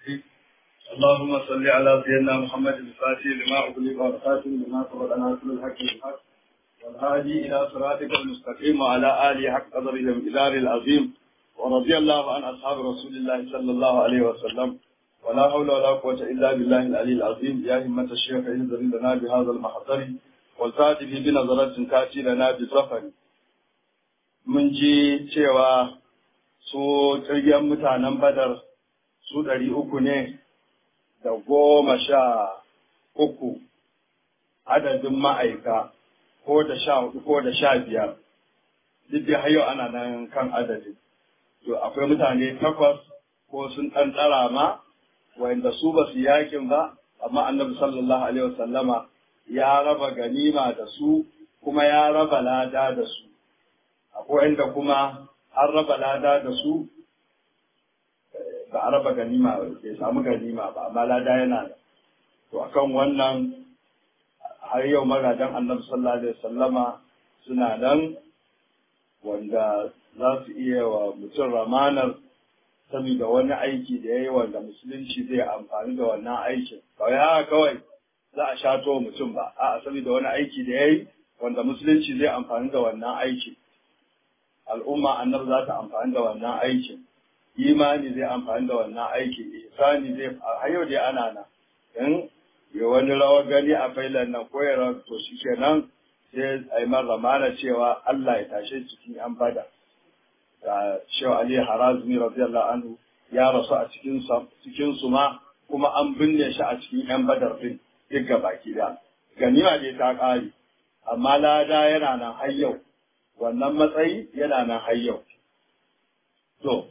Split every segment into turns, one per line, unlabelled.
اللهم صل على سيدنا محمد الفاتح لما أغلق والخاتم لما سبق ناصر الحق بالحق والهادي إلى صراطك المستقيم وعلى آله حق قدر الامتدار العظيم ورضي الله عن أصحاب رسول الله صلى الله عليه وسلم ولا حول ولا قوة إلا بالله العلي العظيم يا همة الشيخ انزل لنا بهذا المحضر والفاتح بنظرة تأتي لنا بسفر من جي cewa su jirgin mutanen badar su ɗari uku ne da goma sha uku adadin ma'aika ko da sha hudu ko da sha biyar duk da hayo ana nan kan adadin to akwai mutane takwas ko sun ɗan ɗara ma wanda su ba su yakin ba amma annabi sallallahu alaihi wasallama ya raba ganima da su kuma ya raba lada da su akwai inda kuma an raba lada da su ba a raba ganima bai samu ganima ba amma lada yana da to akan wannan har yau magadan annabi sallallahu alaihi wasallama suna nan wanda za su iya wa mutum ramanar saboda wani aiki da ya yi wanda musulunci zai amfani da wannan aikin kawai haka kawai za a shato mutum ba a saboda wani aiki da ya yi wanda musulunci zai amfani da wannan aikin al'umma annabi za ta amfani da wannan aikin imani zai amfani da wannan aikin ihsani zai a yau dai ana nan in ya wani rawa gani a failan nan ko ya to shi kenan sai a yi ramana cewa Allah ya tashe cikin yan bada da Shehu Ali Harazmi radiyallahu anhu ya rasu a cikin cikin su ma kuma an binne shi a cikin yan badar din duk baki da ganima dai ta kare amma lada yana nan har yau wannan matsayi yana nan har yau to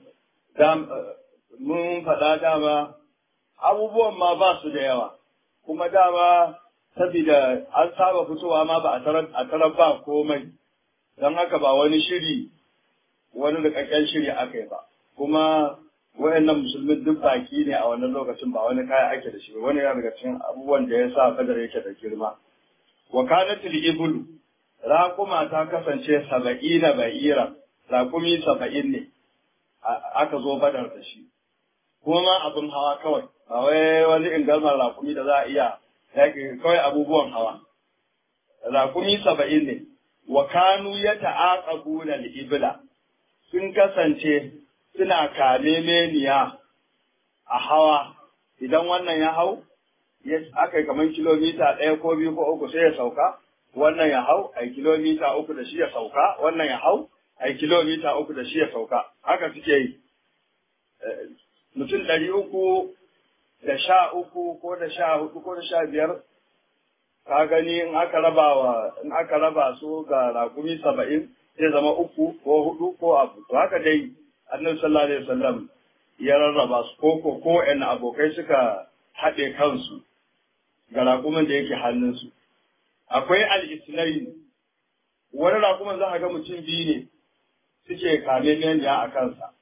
mun faɗa dama abubuwan ma ba su da yawa kuma dama saboda an saba fitowa ma ba a tarar ba komai don haka ba wani shiri wani rikakken shiri aka yi ba kuma wayannan musulmin duk baki ne a wannan lokacin ba wani kaya ake da shi wani yana daga cikin abubuwan da ya sa kadar yake da girma wa kanatil ibulu raƙuma ta kasance saba'ina ba'ira raƙumi saba'in ne aka zo badar da shi kuma abin hawa kawai ba wai wani ingalmar raƙumi da za a iya yaƙi kawai abubuwan hawa raƙumi saba'in ne wa kanu ya ta'aqabu na ibla sun kasance suna kame meniya a hawa idan wannan ya hau aka yi kamar kilomita ɗaya ko biyu ko uku sai ya sauka wannan ya hau a kilomita uku da shi ya sauka wannan ya hau a kilomita uku da shi ya sauka haka suke yi mutum ɗari uku da sha uku ko da sha hudu ko da sha biyar ka gani in aka raba wa in aka raba su ga rakumi saba'in zai zama uku ko hudu ko abu to haka dai annabi sallallahu alaihi wasallam ya rarraba su ko ko ko abokai suka haɗe kansu ga rakumin da yake hannunsu akwai al-islain wani rakumin za a ga mutum biyu ne suke kame meniya a kansa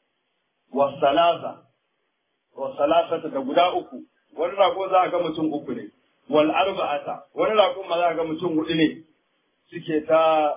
wasalasa wasalasata da guda uku wani rako za a ga mutum uku ne wal arba'ata wani rako ma za a ga mutum hudu ne suke ta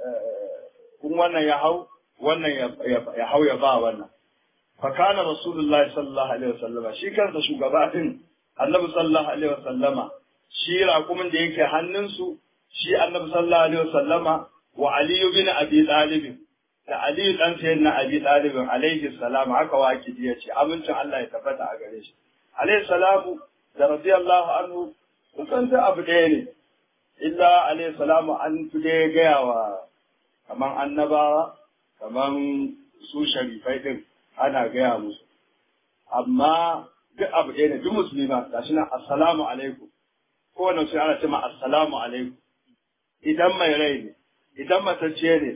kun wannan ya hau wannan ya hau ya ba wannan fa kana rasulullahi sallallahu alaihi wasallama shi kansa shugaba din annabi sallallahu alaihi wasallama shi rakumin da yake hannunsu shi annabi sallallahu alaihi wasallama wa aliyu bin abi talib da aliyu dan sayyid na abi talib alaihi salam haka waki ya ce amincin Allah ya tabbata a gare shi alaihi salamu da radiyallahu anhu kusan ta abu ɗaya ne illa alaihi salamu an fi dai gaya wa kaman annabawa kaman su sharifai din ana gaya musu amma duk abu ɗaya ne duk musulma gashi nan assalamu alaikum kowane sai ana ce ma assalamu alaikum idan mai rai ne idan matacce ne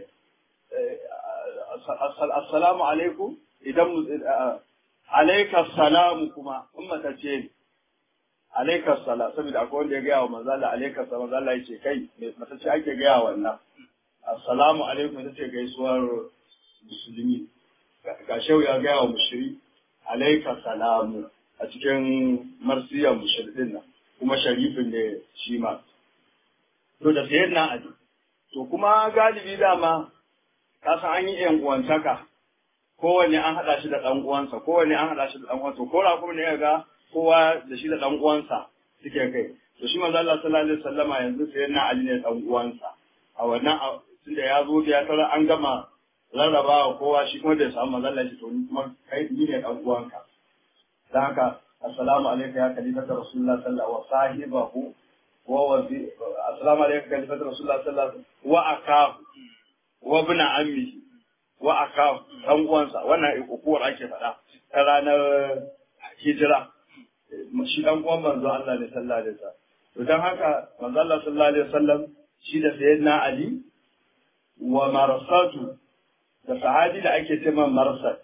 assalamu alaikum idan alaika salamu kuma in matacce ne alaika sala saboda akwai wanda ya gaya wa manzala alaika sala manzala ya ce kai matacce ake gaya wannan assalamu alaikum ita ce gaisuwar musulmi ga shau ya gaya wa mushiri alaika salamu a cikin marsiyar mushirin nan kuma sharifin ne shi ma. To da sayan na aji. To kuma galibi dama ka san an yi yan uwantaka kowanne an haɗa shi da ɗan uwansa kowanne an haɗa shi da ɗan uwansa ko raƙumi ne ga kowa da shi da ɗan uwansa suke kai to shi manzo Allah sallallahu alaihi wasallama yanzu sai na Ali ne ɗan uwansa a wannan tunda ya zo ya tara an gama rarrabawa kowa shi kuma bai samu manzo Allah shi to ni kuma kai ni ne ɗan uwanka dan haka assalamu alayka ya khalifata rasulullah sallallahu wa sahibahu wa wazi assalamu alayka khalifata rasulullah sallallahu wa akahu wa ibn ammihi wa aka dan uwansa wannan ukuwar ake faɗa ta ranar hijira shi dan uwan manzo Allah ne sallallahu alaihi wasallam to dan haka manzo Allah sallallahu alaihi wasallam shi da sayyidina Ali wa marsatu da sahabi da ake cewa marsat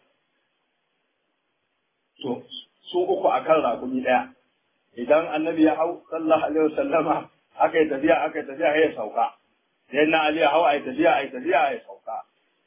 to su uku akan rakumi daya idan annabi ya hau sallallahu alaihi wasallama aka yi tafiya aka yi tafiya ya sauka sayyidina Ali ya hau ai tafiya ai tafiya ya sauka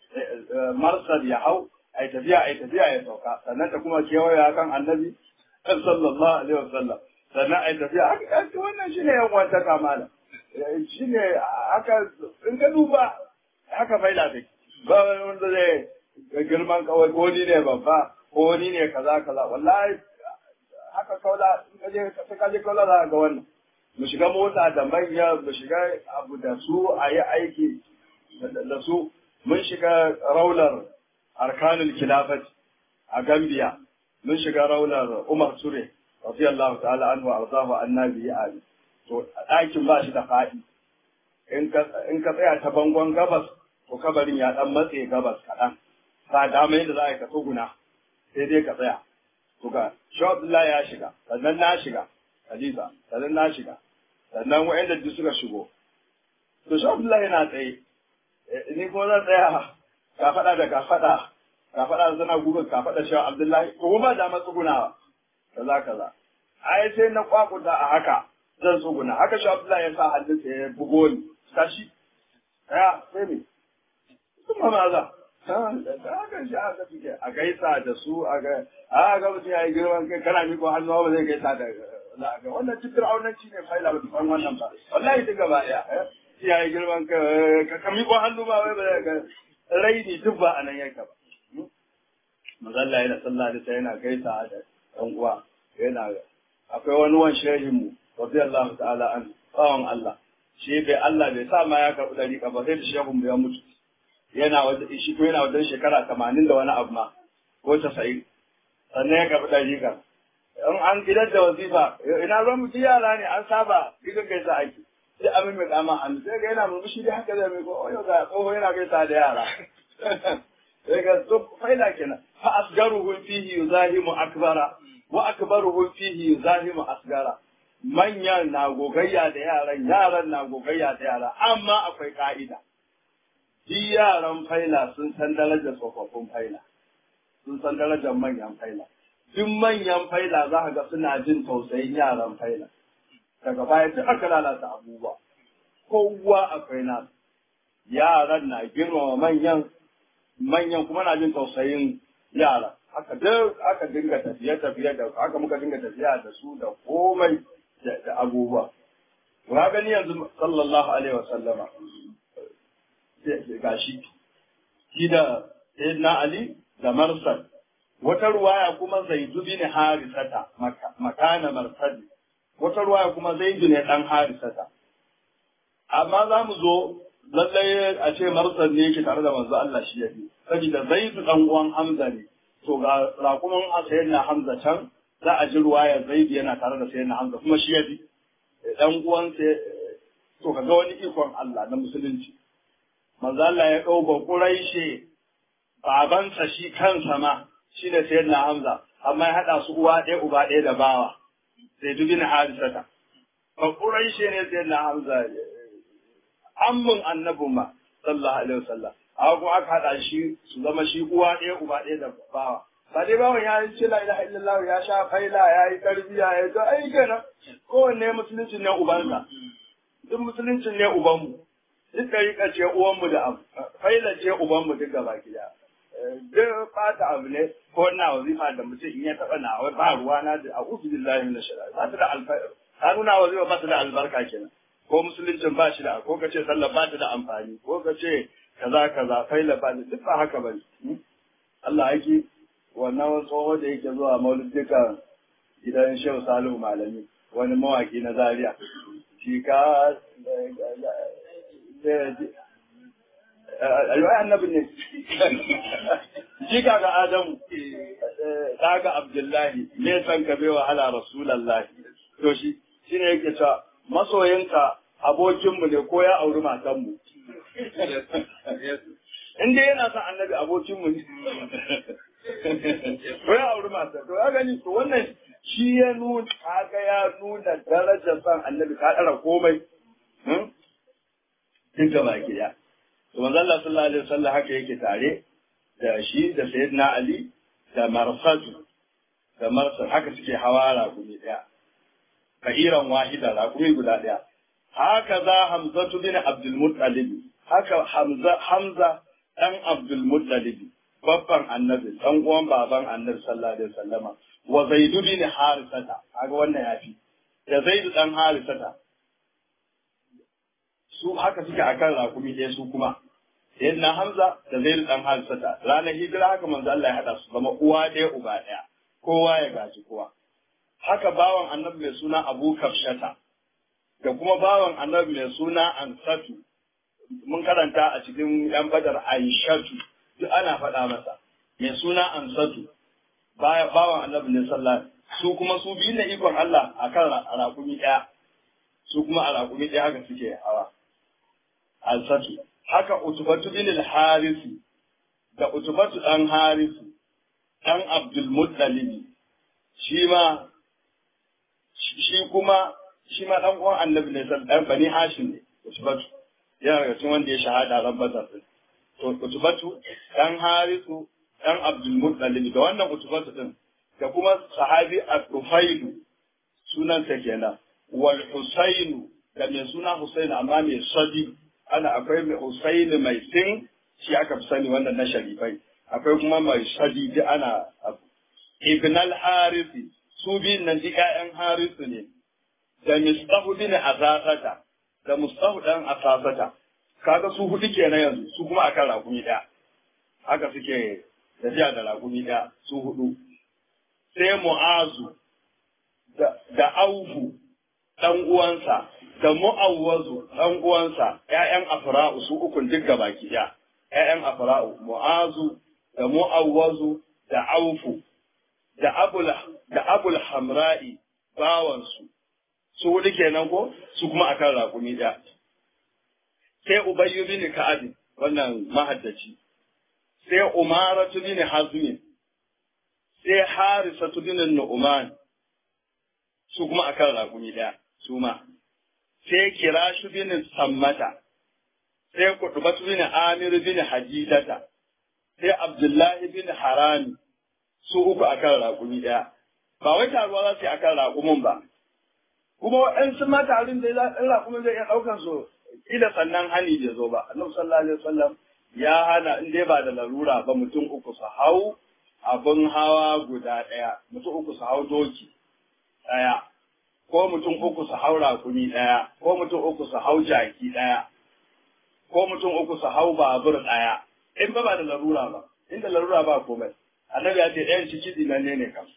marsad ya hau ai tafiya ai tafiya ya sauka sannan ta kuma kewaya kan annabi sallallahu alaihi wasallam sannan ai tafiya haka wannan shine yan wanta kamala shine haka in ka duba haka faida take ba wanda zai girman kawai ko ni ne babba ko ni ne kaza kaza wallahi haka kaula in ka je ka je kaula za ga wannan mu shiga mota da manya mu shiga abu da su a yi aiki da su mun shiga raular arkanul khilafat a Gambia mun shiga raular Umar Ture radiyallahu ta'ala anhu arzahu annabi ali to ɗakin ba shi da faɗi in ka in ka tsaya ta bangon gabas to kabarin ya dan matse gabas kaɗan ba dama yadda za a yi ka tsuguna sai dai ka tsaya to ga shi Abdullahi ya shiga sannan na shiga Khalifa sannan na shiga sannan wa'anda duk suka shigo to shi Abdullahi yana tsaye ni kuma zan tsaya ka faɗa da ka faɗa ka faɗa zana gugun ka faɗa cewa Abdullahi ko ba da matsugunawa kaza kaza ai sai na kwakuta a haka zan tsuguna haka shi Abdullahi ya sa hannunsa ya bugo ni tashi ya sai me kuma maza haka shi haka suke a gaisa da su a ga a ga mutum ya yi girman kai kana miko hannu ba zai gaisa da ga wannan cikin aunanci ne faila ba san wannan ba wallahi duk gaba ɗaya ya yi girman ka ka miƙo hannu ba wai ba ga raini duk ba a nan yake ba mazalla yana sallah da ta yana gaisa da ɗan uwa yana akwai wani wan shehin mu radiyallahu ta'ala an tsawon Allah shi bai Allah bai sa ma ya karɓi dariƙa ba sai da shehun mu ya mutu yana wajen shi ko yana wajen shekara tamanin da wani abu ma ko casa'in sannan ya karɓi dariƙa in an gidan da wazifa ina zan mutu yara ne an saba gidan gaisa aiki sai abin mai kama hannu sai ga yana murmushi da haka zai mai ko oyo ga tsoho yana gaisa da yara sai ga to faida kenan fa asgaruhu fihi yuzahimu akbara wa akbaruhu fihi yuzahimu asgara manyan na gogayya da yaran yaran na gogayya da yara amma akwai ka'ida shi yaran faila sun san darajar tsofaffin faila sun san darajar manyan faila duk manyan faila za ka ga suna jin tausayin yaran faila daga baya duk aka lalata abubuwa kowa akwai nasu yaran na girmama manyan manyan kuma na jin tausayin yara haka duk aka dinga tafiye tafiye da haka muka dinga tafiya da su da komai da abubuwa ka gani yanzu sallallahu alaihi wa sallama gashi shi da sayyidina ali da marsal wata ruwaya kuma zaidu bin harisata makana marsali wata ruwaya kuma zaidu ne dan harisata amma za mu zo lallai a ce marsal ne yake tare da manzo Allah shi yafi saboda zaidu dan uwan hamza ne to ga rakuman sayyidina hamza can za a ji ruwaya zaidu yana tare da sayyidina hamza kuma shi yafi dan uwan to kaga wani ikon Allah na musulunci manzo Allah ya dau bakuraishe babansa shi kansa ma shi ne sayyidina hamza amma ya hada su uwa ɗaya uba ɗaya da bawa sai dubi na harisata bakuraishe ne sayyidina hamza ammun annabin ma sallallahu alaihi wasallam amma kuma aka hada shi su zama shi uwa ɗaya uba ɗaya da bawa ba dai bawan ya ce la ilaha illallah ya sha faila ya yi tarbiya ya ga ai kenan kowanne musulunci ne ubansa duk musulunci ne ubanmu duk ɗariƙa ce uwanmu da abu faila ce ubanmu duk gaba gida duk fata abu ne ko na wazifa da mutum in ya taɓa na wai ba ruwa na da a usu billahi min shari'a ba ta da alfarka ta nuna wazifa ba ta da albarka kenan ko musuluncin ba shi da ko ka ce sallah ba ta da amfani ko ka ce kaza kaza faila ba duk ba haka ba ne Allah yake wannan tsoho da yake zuwa mauludukan gidan Shehu Salihu Malami wani mawaki na Zaria shi ka ayyuai annabin ne shi ka ga Adamu ɗaga Abdullahi ne san ka bai wahala Rasulallahi to shi shi ne yake cewa masoyinka abokinmu ne ko ya auri matanmu in dai yana son annabi abokinmu ne ko ya auri matan to ya gani to wannan shi ya nuna kaga ya nuna darajar son annabi ka ɗara komai duk gaba gida to manzo Allah sallallahu alaihi wasallam haka yake tare da shi da sayyidina Ali da marsadu da marsad haka suke hawa raƙumi ɗaya ka'iran wahida raƙumi guda ɗaya haka za hamzatu bin abdul muttalib haka hamza hamza dan abdul muttalib babban annabi dan uwan baban annabi sallallahu alaihi wasallama wa zaidu bin harisata kaga wannan yafi da zaidu dan harisata su haka suke akan raƙumi ɗaya su kuma sayyidina hamza da zaidu dan harisata ranar hijira haka manzo Allah ya hada su zama uwa ɗaya uba ɗaya kowa ya gaji kowa haka bawan annabi mai suna abu kafshata da kuma bawan annabi mai suna ansatu mun karanta a cikin yan badar aishatu duk ana faɗa masa mai suna ansatu bawan annabi ne sallah su kuma su biyu na ikon Allah a kan raƙumi ɗaya su kuma a raƙumi ɗaya haka suke hawa ansatu haka utubatu bin al-harisi da utubatu ɗan harisi ɗan abdul muttalibi shi ma shi kuma shi ma dan uwan annabi ne dan bani hashim ne utubatu yana daga cikin wanda ya shahada ran bazar din to utubatu dan harisu dan abdul muttalib da wannan utubatu din da kuma sahabi al-ufailu sunan sa kenan wal husainu da mai suna husainu amma mai sadi ana akwai mai husainu mai sin shi aka fi sani wannan na sharifai akwai kuma mai sadi da ana ibn al-harisi su biyun nan duk ƴaƴan harisu ne da mistahu bin asasata da mustahu dan asasata kaga su hudu kenan yanzu su kuma akan rakumi ɗaya haka suke tafiya da rakumi ɗaya su hudu sai mu'azu da aufu dan uwansa da mu'awwazu dan uwansa ƴaƴan afra'u su ukun duk gabaki ɗaya ƴaƴan afra'u mu'azu da mu'awwazu da aufu da abul da abul hamra'i bawansu su hudu kenan ko su kuma akan raƙumi ɗaya sai ubayyu bin ka'ab wannan mahaddaci sai umaratu bin hazmin sai harisatu bin nu'man su kuma akan raƙumi ɗaya su ma sai kirashu bin sammata sai kutubatu bin amir bin hajidata sai abdullahi bin harami su uku akan raƙumi ɗaya ba wai taruwa za su yi akan raƙumin ba kuma waɗansu ma tarin da ɗan raƙumin zai iya ɗaukan su ila sannan hani bai zo ba annabi sallallahu alaihi wasallam ya hana in dai ba da larura ba mutum uku su hau abin hawa guda ɗaya mutum uku su hau doki ɗaya ko mutum uku su hau raƙumi ɗaya ko mutum uku su hau jaki ɗaya ko mutum uku su hau babur ɗaya in ba ba da larura ba inda larura ba komai annabi ya ce ɗayan ciki dinanne ne kam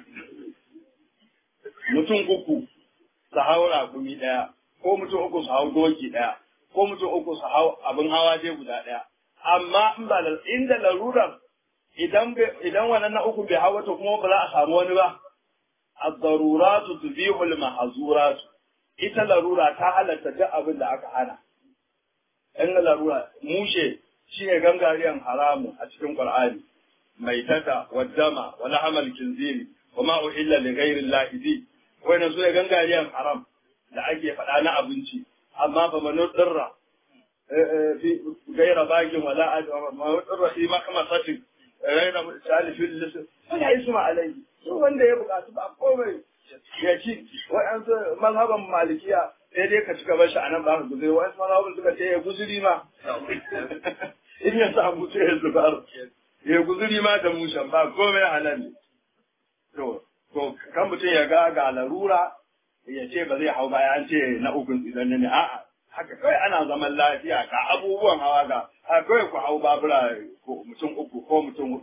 mutum uku su hau raƙumi ɗaya ko mutum uku su hau doki ɗaya ko mutum uku su hau abin hawa dai guda ɗaya amma in ba da inda larurar idan idan wannan na uku bai hawa to kuma ba za a samu wani ba ad-daruratu tubihu al ita larura ta halatta duk abin da aka hana in larura mushe shine gangariyan haramu a cikin qur'ani mai tata waddama wala hamal kinziri wa ma uhilla li ghairi allahi bi wannan sune gangariyan haram da ake faɗa na abinci amma fa man dirra fi gaira bagin wala ma dirra fi makmasatin gaira salifin lisan wala isma alayhi su wanda ya bukatu ba komai ya ci wa'ansu mazhaban malikiya sai dai ka cika bashi a nan ba ka guzuri wa'ansu mazhaban suka ce ya guzuri ma in ya samu sai ya zubar ya guzuri ma da mushan ba komai halal ne to to kan mutum ya ga ga larura ya ce ba zai hau ba ya ce na ukun idan ne a'a haka kawai ana zaman lafiya ga abubuwan hawa ga haka kawai ku hau babura ko mutum uku ko mutum hudu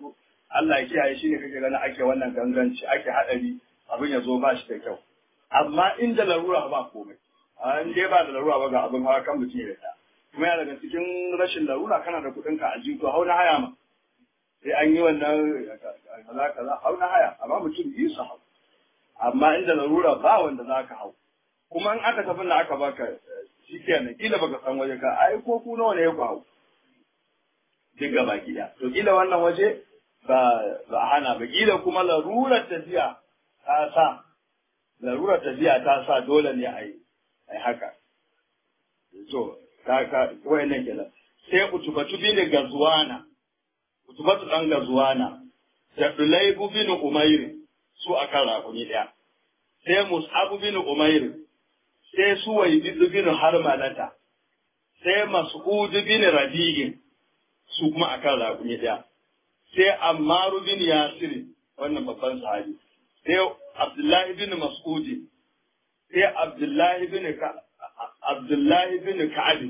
Allah ya kiyaye shi ne kake ganin ake wannan ganganci ake haɗari abin ya zo ba shi da kyau amma inda larura ba komai a in dai ba da larura ba ga abin hawa kan mutum ya ta kuma yana daga cikin rashin larura kana da kuɗin ka a jiko hau na haya ma sai an yi wannan kaza kaza hau na haya amma mutum biyu su hau amma inda larura ba wanda za ka hau kuma in aka tafi na aka baka shi kenan kila baka san waje ka ai ko ku nawa ne ku hau duk gaba gida to kila wannan waje ba ba hana ba kila kuma larurar tafiya ta sa larurar tafiya ta sa dole ne a yi ai haka to ka ka wayannan kenan sai utubatu bin gazwana utubatu dan gazwana da dulaibu bin umair su akan rakumi daya sai mus'ab bin umair sai suwaid bin harmalata sai mas'ud bin rabi'in su kuma akan rakumi daya sai ammaru bin yasir wannan babban sahabi sai abdullahi bin mas'ud sai abdullahi bin abdullahi bin ka'ab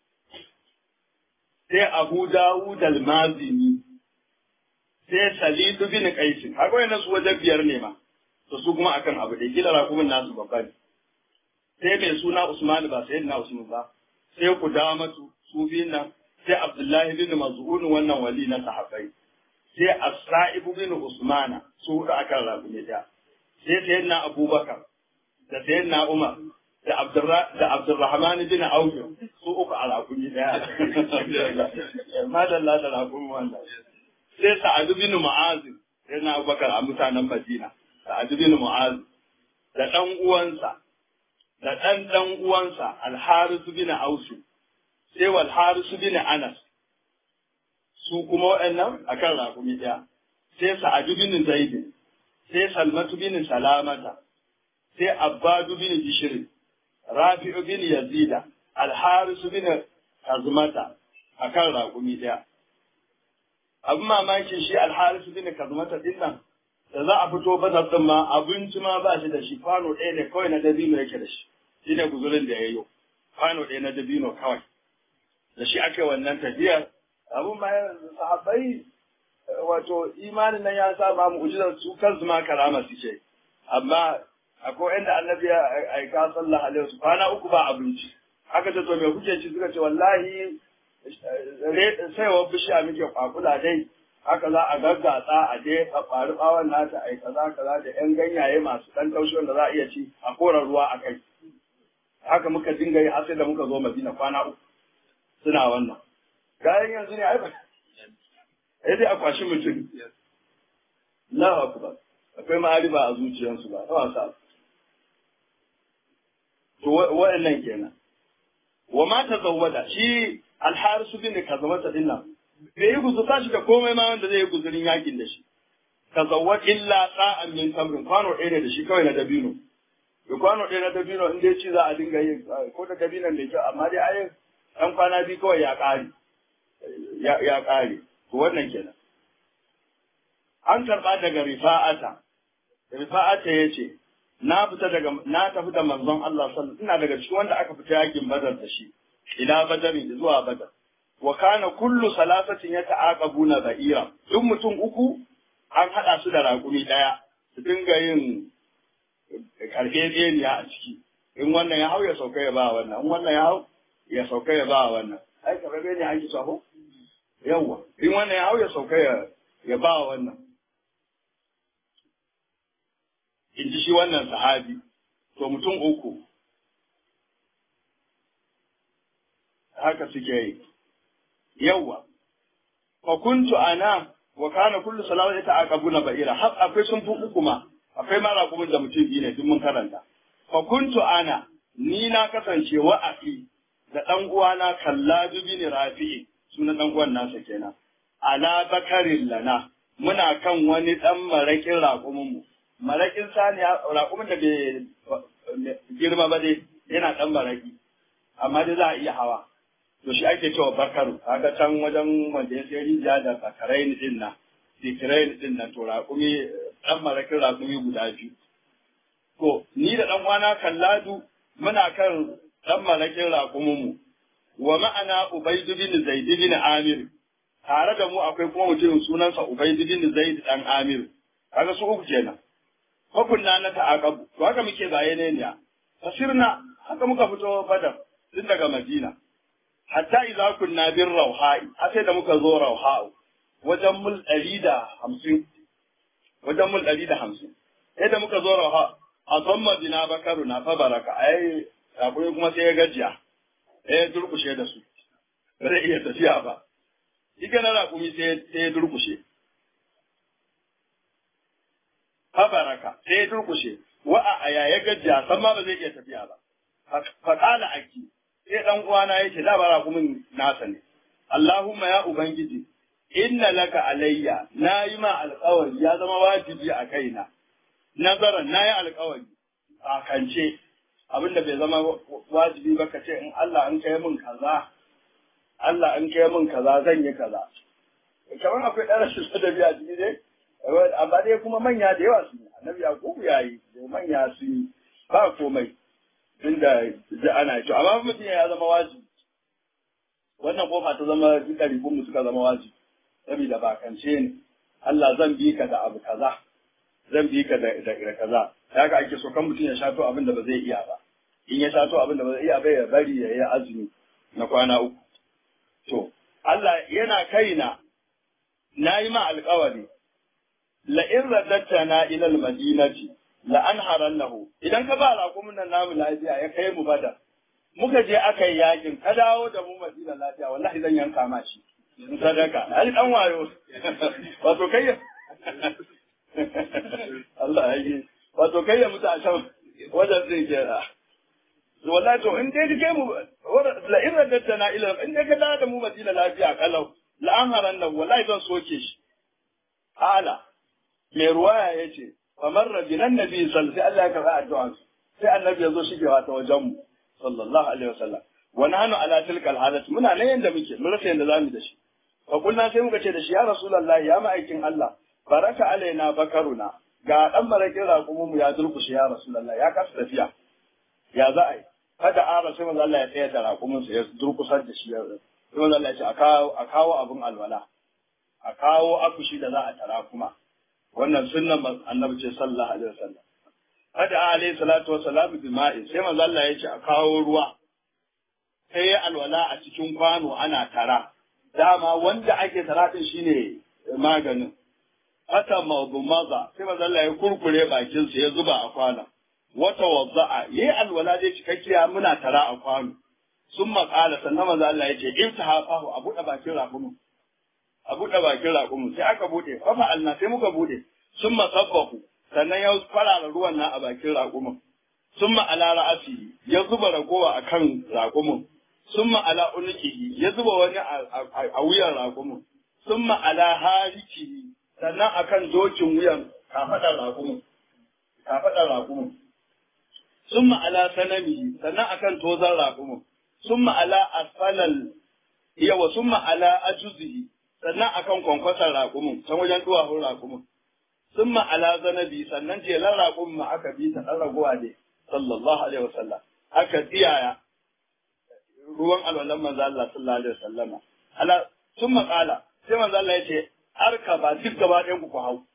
sai abu dawud al-mazini sai salidu bin qais haka wannan su wajen biyar ne ma to su kuma akan abu da kila rakumin nasu babba ne sai mai suna usman ba sai na usman ba sai kudamatu su biyun nan sai abdullahi bin maz'un wannan wali na sahabbai sai as-sa'ib bin usmana su hudu akan rakumi da sai sayyidina abubakar da sayyidina umar da Abdurrahman bin Auf su uku a rakumi daya. Madalla da rakumi wannan. Sai Sa'ad bin Mu'az sai na Abubakar a mutanen Madina. Sa'ad bin Mu'az da ɗan uwansa da ɗan ɗan uwansa Al-Haris bin Aus sai wal Haris bin Anas su kuma waɗannan akan rakumi daya. Sai Sa'ad bin Zaid sai Salmatu bin Salamata sai Abbadu bin Bishr Rafi'u bin Yazida, Alharisu bin Kazmata a kan raƙumi ɗaya. Abin mamakin shi Alharisu bin Kazmata ɗin nan, da za a fito bazar ɗin ma abinci ma ba shi da shi kwano ɗaya ne kawai na dabino yake da shi, shi ne guzurin da ya yi kwano ɗaya na dabino kawai. Da shi aka wannan tafiyar, abin ma sahabbai wato imanin nan ya sa ba mu'ujizar su kansu ma karama su ce, amma akwai inda annabi ya aika sallallahu alaihi wasallam kwana uku ba abinci aka ce to me kuke ci suka ce wallahi sai wa bishiya muke kwakula dai haka za a gaggatsa a je a faru bawon nata ai kaza kaza da yan ganyaye masu dan taushi wanda za a iya ci a kora ruwa a kai haka muka dinga yi har sai da muka zo Madina kwana uku suna wannan gayan yanzu ne ai ba sai dai a kwashi mutum Allahu akbar akwai ma'ariba a zuciyarsu ba ta wasa to wa'annan kenan wa ma tazawwada shi alharisu bin kazamata din nan bai yi guzu tashi da komai ma wanda zai yi guzurin yakin da shi tazawwad illa sa'an min tamrin kwano ɗaya ne da shi kawai na dabino da kwano ɗaya na dabino in dai ci za a dinga yin ko da dabinon da kyau amma dai ayin ɗan kwana biyu kawai ya ƙare ya ƙare to wannan kenan an karɓa daga rifa'ata rifa'ata ya ce na fita daga na tafi da manzon Allah sallallahu ina daga cikin wanda aka fita yakin badar da shi ila badari zuwa badar wa kana kullu salasatin yata'aqabuna ba'ira duk mutum uku an hada su da raƙumi daya su dinga yin karfe tseniya a ciki in wannan ya hau ya sauka ya ba wannan in wannan ya hau ya sauka ya ba wannan ai karfe ne ake sabo yawa in wannan ya hau ya sauka ya ya ba wannan in ji shi wannan sahabi, to mutum uku, haka suke yi. Yawwa, fa kuntu ana wa kana kullu salawat ita aqabuna ba'ira har akwai sun fi uku ma akwai ma raƙumin da mutum biyu ne duk mun karanta fa kuntu ana ni na kasance wa afi da dan uwana kalladu bin rafi'i sunan dan uwan nasa kenan ala bakarin lana muna kan wani dan marakin raƙumin mu marakin saniya raƙumin da bai girma ba dai yana ɗan maraki amma dai za a iya hawa to shi ake cewa bakaru kaga can wajen wanda ya sai rijiya da bakarai din nan sikirai din nan to raƙumi ɗan marakin raƙumi guda biyu to ni da ɗan wana kalladu muna kan ɗan marakin raƙumin mu wa ma'ana ubaidu bin zaid bin amir tare da mu akwai kuma mutum sunansa Ubayd bin Zaid dan Amir kaga su uku kenan hukunna na ta'aqabu to haka muke zaye ne ne fasirna haka muka fito badar tun daga Madina hatta idza kunna bir rauha'i har sai da muka zo rauha'u wajen mul ɗari da hamsin wajen mul ɗari da hamsin sai da muka zo rauha a zamma bina bakaru na fa baraka ai akwai kuma sai ya gajiya sai ya durkushe da su ba zai iya tafiya ba shi na raƙumi sai ya durkushe fa baraka sai ya durkushe wa a aya ya gajiya san ma ba zai iya tafiya ba fa kala aki sai dan uwana yake da ba raƙumin nasa ne Allahumma ya ubangiji inna laka alayya na yi ma alƙawari ya zama wajibi a kaina nazaran na yi alƙawari a kance abinda bai zama wajibi ba ka ce in Allah an kai min kaza Allah an kai min kaza zan yi kaza kamar akwai ɗan rashin sadabi a ciki dai amma dai kuma manya da yawa su yi annabi yakubu ya yi da manya su yi ba komai inda ji ana yi amma mutum ya zama wajibi wannan kofa ta zama duka ribun suka zama wajibi saboda bakance ne Allah zan bi ka da abu kaza zan bi ka da da kaza haka ake so kan mutum ya shato abin da ba zai iya ba in ya shato abin da ba zai iya ba ya bari ya yi azumi na kwana uku to Allah yana kaina na yi ma alkawari la in raddatta na ila almadinati la anharan lahu idan ka ba raƙumin nan namu lafiya ya kai mu bada muka je aka yi yakin ka dawo da mu madina lafiya wallahi zan yanka ma shi in sadaka ai dan wayo wato kai Allah ya yi wato kai ya mutu a can wajen zai kera wallahi to in dai kai mu la in raddatta na ila in dai ka dawo da mu madina lafiya kalau la anharan lahu wallahi zan soke shi ala mai ruwaya yace famar rabinan nabi sallallahu alaihi Allah ya karɓi addu'a sai annabi ya zo shigewa ta wajen mu sallallahu alaihi wasallam wa nahnu ala tilka alhalat muna nan yanda muke mun rasa yanda zamu da shi fa kullna sai muka ce da shi ya rasulullahi ya ma'aikin Allah baraka alaina bakaruna ga dan marakin raƙumin mu ya durkushe ya rasulullahi ya kasa tafiya ya za a yi kada ara sai manzo Allah ya tsaya da raƙumin sa ya durkusar da shi ya sai manzo Allah ya ce a kawo a kawo abun alwala a kawo akushi da za a tara kuma wannan sunnan annabi ce sallallahu alaihi wasallam hada alaihi salatu wassalam bi ma'i sai manzo Allah ya ce a kawo ruwa sai ya alwala a cikin kwano ana tara dama wanda ake tara din shine maganin hata maza sai manzo Allah ya kurkure bakin sa ya zuba a kwana wata wazza'a yayi alwala dai cikakkiya muna tara a kwano sun maƙala sannan manzo Allah ya ce iftahafahu a buɗe bakin raƙumin a buɗe bakin raƙumin sai aka buɗe fafa alna sai muka buɗe sun masabbahu sannan ya farara ruwan nan a bakin raƙumin sun ma'ala ra'asi ya zuba ragowa a kan raƙumin sun ma'ala unukihi ya zuba wani a wuyan raƙumin sun ma'ala harikihi sannan a kan dokin wuyan kafaɗar raƙumin kafaɗar raƙumin sun ma'ala sanamihi sannan a kan tozan raƙumin sun ma'ala asfalal yawa sun ma'ala ajuzihi sannan akan kwankwasar raƙumin can wajen duwahun raƙumin sun ma'ala zanabi sannan jelar raƙumin ma aka bi ta ɗan raguwa ne sallallahu alaihi wasallam aka tsiyaya ruwan alwalan manzo Allah sallallahu alaihi wasallam ala sun maƙala sai manzo Allah ya ce arka ba duk gaba ɗayan ku hau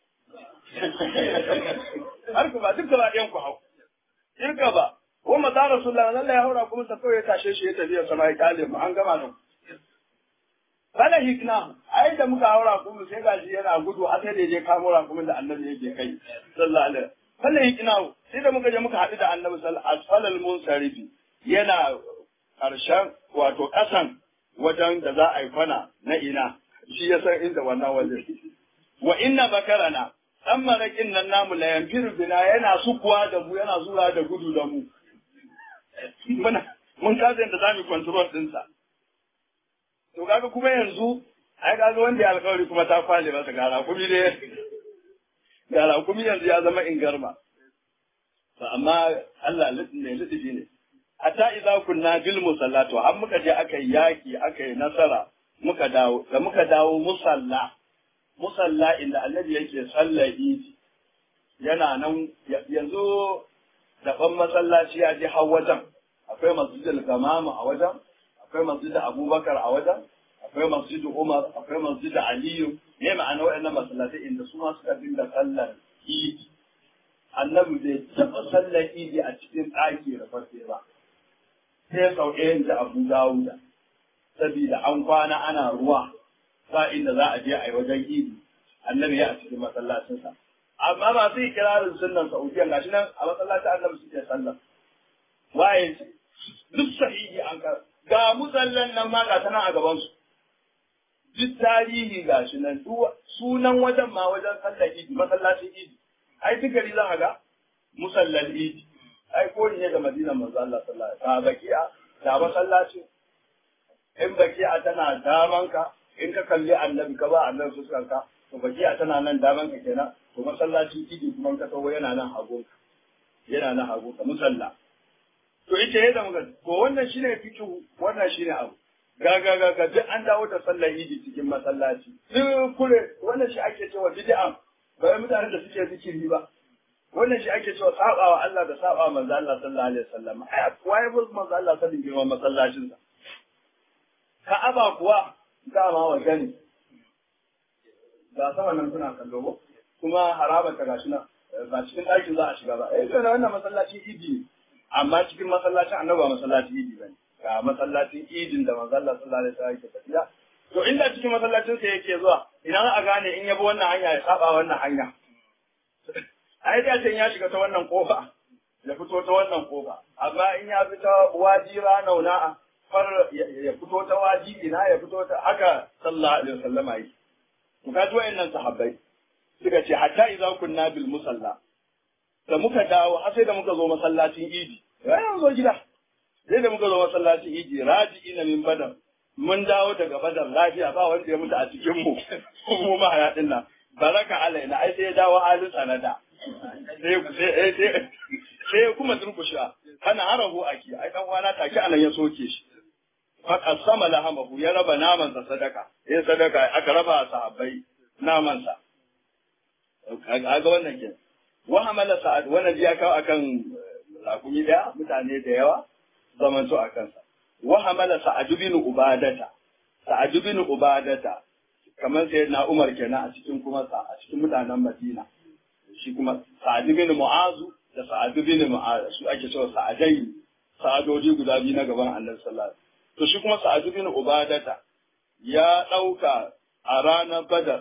arka ba duk gaba ɗayan ku hau irka ba ko maza rasulullahi Allah ya haura kuma sa kawai ya tashe shi ya tafi ya sama ya kale mu an gama nan Bala hikna, ai da muka haura kuma sai gashi yana gudu a sai da je kamo rakumin da annabi yake kai. Sallallahu alaihi Bala hikna, sai da muka je muka haɗu da annabi sallallahu alaihi asfalal munsarifi yana karshen wato ƙasan wajen da za a yi kwana na ina shi ya san inda wannan waje. Wa inna bakarana dan marakin nan namu la yanfiru bina yana sukuwa da mu yana zura da gudu da mu. Muna mun kasa yadda za mu control ɗinsa. to kaga kuma yanzu ai kaga wanda ya alkawari kuma ta kwale masa gara kuma ne gara kuma yanzu ya zama ingarma to amma Allah ne litifi ne hatta idza kunna bil musallatu har muka je aka yi yaki aka yi nasara muka dawo da muka dawo musalla musalla inda annabi yake sallar idi yana nan yanzu daban masallaci ya je har wajen akwai masjidul gamama a wajen akwai masjidin abubakar a wajen akwai akwai masjidu Umar akwai masjidu Aliyu ne ma'ana waɗannan masallatai inda su ma suka dinga sallar idi annabi bai taɓa sallar idi a cikin ɗaki da farfe ba sai sau ɗayan da Abu Dawuda saboda an kwana ana ruwa ba inda za a je a yi wajen idi annabi ya a cikin masallacinsa amma masu ikirarin sunnan Saudiya gashi nan a masallacin annabi suke sallar waye ce duk sahihi an kar ga musallan nan ma ga ta nan a gaban su duk tarihi ga shi nan sunan wajen ma wajen sallar idi masallacin idi ai duk gari za a ga musallan idi ai ko ne ga madinan manzo Allah sallallahu alaihi wasallam baki'a da masallacin in baki'a tana daman ka in ka kalli annabi ka ba annabi fuskan ka to baki'a tana nan daman ka kenan to masallacin idi kuma ka tawo yana nan hagun yana nan hagun ka musalla to ita yadda muka to wannan shine fikihu wannan shine abu ga ga ga ga duk an dawo da sallar idi cikin masallaci duk kure wannan shi ake cewa bid'a ba mutanen da suke zikiri ba wannan shi ake cewa sabawa Allah da sabawa manzo Allah sallallahu alaihi wasallam ai waye bus manzo Allah sallallahu girman masallacin sa Ka'aba kuwa dama wa gani ga sama nan suna kallo ba kuma haraba ta gashi nan ba cikin ɗakin za a shiga ba eh kana wannan masallacin idi ne amma cikin masallacin annabi ba masallacin idi bane ga masallacin idin da manzo Allah sallallahu alaihi wasallam yake tafiya to inda cikin masallacin sa yake zuwa idan a gane in yabo wannan hanya ya saba wannan hanya ai da can ya shiga ta wannan kofa ya fito ta wannan kofa amma in ya fita wadi ranauna far ya fito ta wadi ina ya fito ta haka sallallahu alaihi wasallama yi to kaji wayannan sahabbai suka ce hatta idza kunna bil musalla da muka dawo har sai da muka zo masallacin idi yayin zo gida sai da muka zo masallacin idi raji'ina min badar mun dawo daga badar lafiya ba wanda ya mutu a cikin mu mu ma ya dinna baraka alaina ai sai ya dawo halin sanada sai sai sai kuma durkusha kana harahu aki ai dan uwana take anan ya soke shi fa qasama lahamahu ya raba naman sa sadaka eh sadaka aka raba sahabbai naman sa kaga wannan ke wa hamala sa'ad wannan ya kawo akan rakumi daya mutane da yawa zaman to akan sa wa hamala sa'ad bin ubadata sa'ad bin ubadata kamar sai na Umar kenan a cikin kuma a cikin mutanen Madina shi kuma Sa'ad bin Mu'azu da Sa'ad bin Mu'az su ake cewa Sa'adai sa'adoji guda biyu na gaban Annabi sallallahu alaihi wasallam to shi kuma Sa'ad bin Ubadata ya dauka a ranar Badar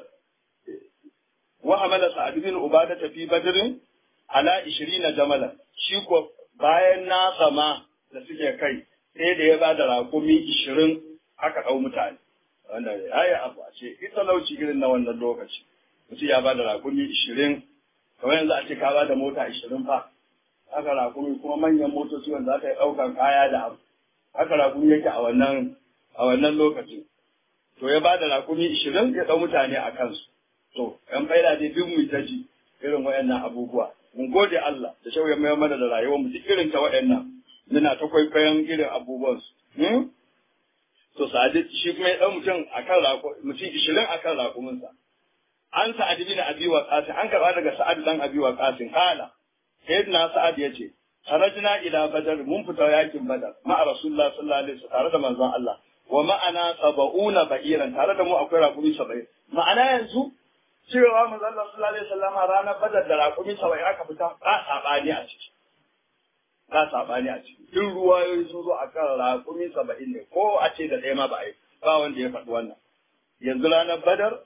wa hamala Sa'ad bin Ubadata fi Badrin ala 20 jamalan shi ko bayan na sama da suke kai sai da ya ba da raƙumi 20 aka ɗau mutane wanda ya yi abu a ce ita lauci irin na wannan lokaci mutum ya ba da raƙumi 20 kamar yanzu a ce ka ba da mota 20 fa haka raƙumi kuma manyan motoci wanda aka yi ɗaukan kaya da abu haka raƙumi yake a wannan a wannan lokacin to ya ba da raƙumi 20 ya ɗau mutane a kansu to yan faida dai duk mu ta ji irin waɗannan abubuwa mun gode Allah da shauya mai mana da rayuwar mu duk irin ta waɗannan muna ta kwaikwayon irin abubuwan su to sa'adi shi kuma ya ɗau mutum akan raƙo mutum 20 akan raƙuminsa an sa'ad bin abi waqas an karba daga sa'ad dan abi waqas kala sayyidina sa'ad yace kharajna ila badar mun fita yakin badar ma'a rasulullah sallallahu alaihi wasallam tare da manzon Allah wa ma'ana sab'una ba'iran tare da mu akwai raƙumi 70 ma'ana yanzu cewa manzon Allah sallallahu alaihi wasallam ranar badar da raƙumi 70 aka fita ba sabani a ciki ba sabani a ciki duk ruwayoyi sun zo akan raƙumi 70 ne ko a ce da ɗaya ma ba ai ba wanda ya faɗi wannan yanzu ranar badar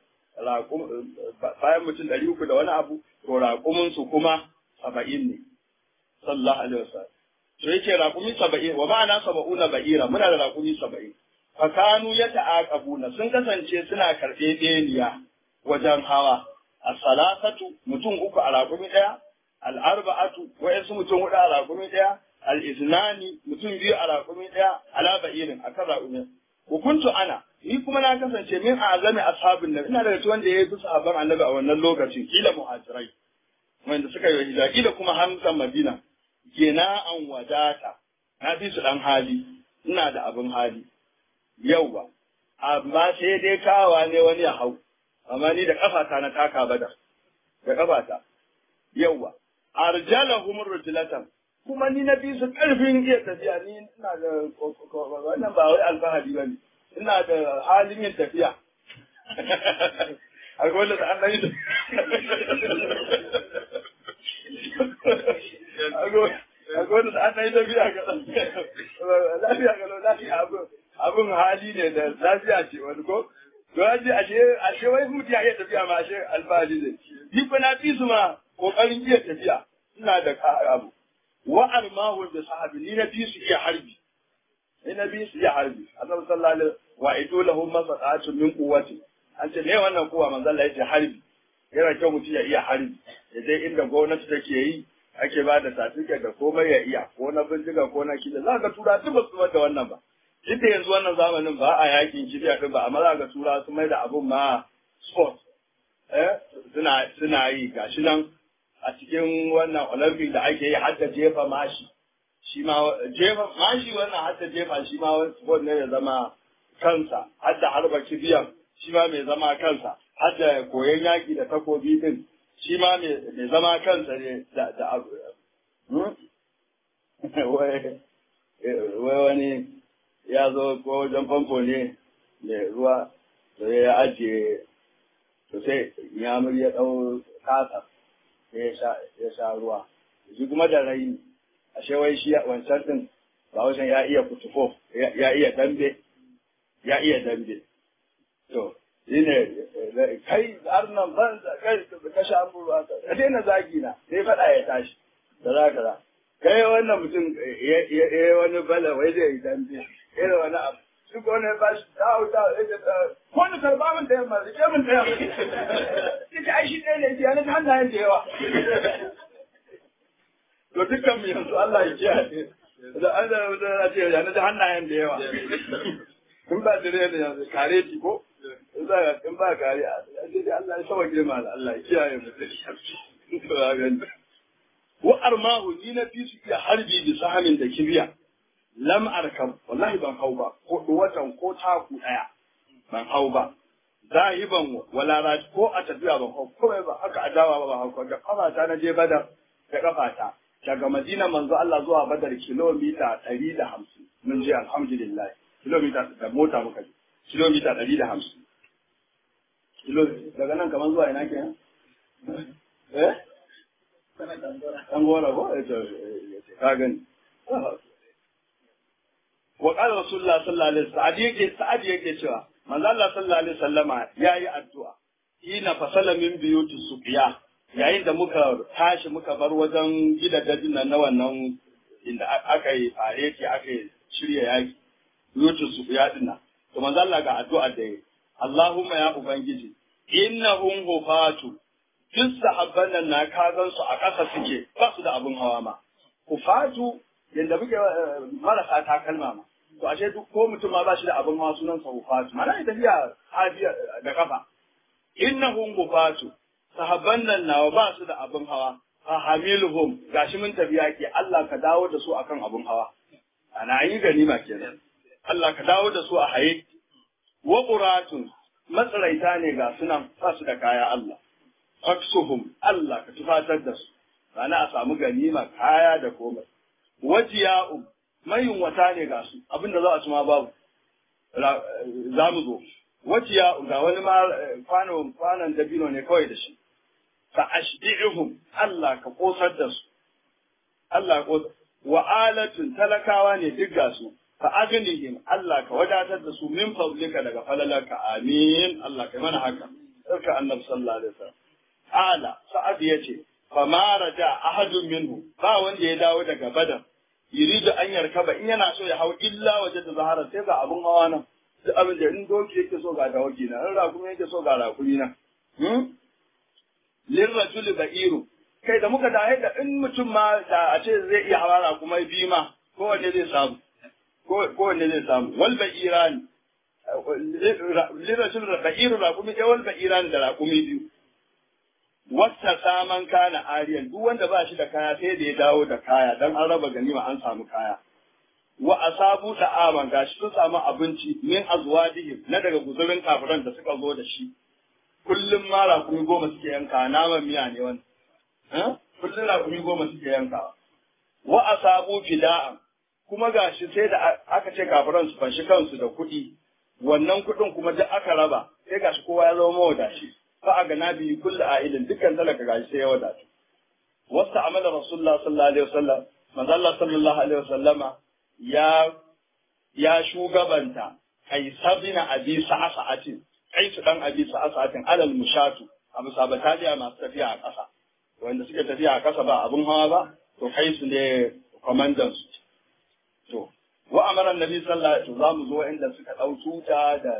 bayan mutum ɗari uku da wani abu to raƙuminsu kuma saba'in ne sallallahu alaihi wasallam to yake raƙumi saba'in wa ma'ana saba'una ba'ira muna da raƙumi saba'in fakanu ya ta'aqabuna sun kasance suna karɓe beniya wajen hawa as-salasatu mutum uku a raƙumi ɗaya al-arba'atu wa'ansu mutum huɗu a raƙumi ɗaya al-iznani mutum biyu a raƙumi ɗaya ala ba'irin akan raƙumi hukuntu ana ni kuma na kasance min azami ashabin nan ina daga cikin wanda ya fi sahabban annabi a wannan lokacin kila muhajirai wanda suka yi hijira kila kuma hamsan madina gina an wadata na fi su dan hali ina da abin hali yau ba amma sai dai kawa ne wani ya hau amma ni da kafata na taka bada da kafata yau ba arjalahum rujulatan kuma ni na fi su karfin iya tafiya ni ina da wannan ba wai alfahari bane ina da halin yin tafiya akwai wanda da an yi akwai wanda da an yi tafiya ga lafiya ga lafiya abin hali ne da lafiya ce wani ko to yaji ashe ashe wai mutu ya iya tafiya ma ashe alfahari ne ni fa na fi su ma kokarin iya tafiya ina da abu wa armahu da sahabi ni na fi su iya harbi ni na fi su iya harbi annabi sallallahu alaihi wa idu lahum masaqatun min quwwati an ce ne wannan kuwa manzo Allah yace harbi yana kyau mutum ya iya harbi ya dai inda gwamnati take yi ake ba da certificate da komai ya iya ko na bindiga ko na kila za ka tura duk ba su da wannan ba duk da yanzu wannan zamanin ba a yakin kibiya din ba amma za ka tura su mai da abun ma sport eh suna suna yi gashi nan a cikin wannan olympic da ake yi hadda jefa mashi shi ma jefa mashi wannan hadda jefa shi ma wani sport ne ya zama kansa hadda harba kibiyan shi ma mai zama kansa hadda koyon yaki da takobi din shi ma mai zama kansa ne da da abu wai wani ya zo ko wajen famfo ne mai ruwa da ya ajiye to sai yamur ya ɗau kasa ya sha ruwa shi kuma da rai ashe wai shi wancan din ba wajen ya iya kutufo ya iya dambe ya iya dambe to shi ne kai har nan ban kai ka sha ruwa ka daina zagi na sai faɗa ya tashi da za ka za kai wannan mutum ya wani bala wai zai yi dambe irin wani abu duk wani ba shi ta hau ta ya ta ko ni karba min da yamma rike min da yamma ita ai shi ɗaya ne ya na hannayen da yawa to dukkan mu yanzu Allah ya kiyaye da Allah ya ce ya na hannayen da yawa in ba dire ne yanzu kare ti ko in ba kare a sai dai Allah ya saba girma da Allah ya kiyaye mu to ya gani wa armahu ni na fi su iya harbi bi sahamin da kibiya lam arkam wallahi ban hau ba ko watan ko taku daya ban hau ba zahiban wala raj ko a tafiya ban hau ko ba haka adawa ba ban hau da kafata na je badar da kafata daga madina manzo Allah zuwa badar kilomita 150 mun je alhamdulillah kilomita da mota muka je kilomita 150 kilo daga nan kamar zuwa ina kenan eh an gora ko ka gani wa qala rasulullah sallallahu alaihi wasallam yake sa'ad yake cewa manzo Allah sallallahu alaihi wasallama yayi addu'a ina fasala min biyuti suqiya yayin da muka tashi muka bar wajen gidajen nan na wannan inda aka yi fareti aka yi shirya yaki biyuti suqiya din nan to manzo Allah ga addu'a da yi Allahumma ya ubangiji innahum hufatu duk sahabban nan na kazan su a ƙasa suke ba su da abin hawa ma hufatu yanda muke marasa takalma ma to ashe duk ko mutum ma ba shi da abin hawa sunan sa hufatu mana ita tafiya hafiya da kafa innahum hufatu sahabban nan nawa ba su da abin hawa fa hamiluhum gashi mun tafi yaki Allah ka dawo da su akan abin hawa ana yi ganima kenan Allah ka dawo da su a haye wa quratun matsaraita ne ga sunan ba su da kaya Allah faksuhum Allah ka tufatar da su rana a samu ganima kaya da komai wajiya'u mayun wata ne ga su abinda za a ci ma babu za mu zo wajiya'u ga wani ma kwanon kwanon dabino ne kawai da shi fa ashbi'uhum Allah ka kosar da su Allah ka wa alatun talakawa ne duk ga su fa aghnihim Allah ka wadatar da su min fadlika daga falalarka amin Allah kai mana haka sarka annabi sallallahu alaihi wasallam ala sa'ad yace fa ma raja ahadun minhu ba wanda ya dawo daga badar yuridu an yarkaba in yana so ya hau illa waje da zahara sai ga abun hawa nan duk abin da in doki yake so ga dawaki na in rakumi yake so ga rakumi na hmm? lirrajul ba'iru kai da muka dahe da in mutum ma da a ce zai iya hawa rakumai biyu ma kowanne zai samu kowanne zai samu wal ba'irani lirrajul ba'iru rakumi ɗaya wal ba'irani da rakumi biyu wata saman kana ariyan duk wanda ba shi da kaya sai da ya dawo da kaya dan an raba ganima an samu kaya wa asabu da aman gashi sun samu abinci min azwadihim na daga guzurin kafiran da suka zo da shi kullum ma rakumi goma suke yanka naman miya ne wani kullum rakumi goma suke yanka wa asabu fida'an kuma gashi sai da aka ce kafiran su fanshi kansu da kuɗi wannan kuɗin kuma duk aka raba sai gashi kowa ya zama mawadaci fa a gana biyu kullu a'ilin dukkan talaka gashi sai ya wadatu wasu amala rasulullah sallallahu alaihi wasallam manzo Allah sallallahu alaihi wasallama ya ya shugabanta kaisar bin abi sa'atin kaisu dan abi sa'atin alal mushatu abu sabataliya masu tafiya a ƙasa wanda suke tafiya a ƙasa ba abun hawa ba to kaisu ne kwamandan su to wa amara annabi sallallahu alaihi wasallam zamu zo inda suka dau tuta da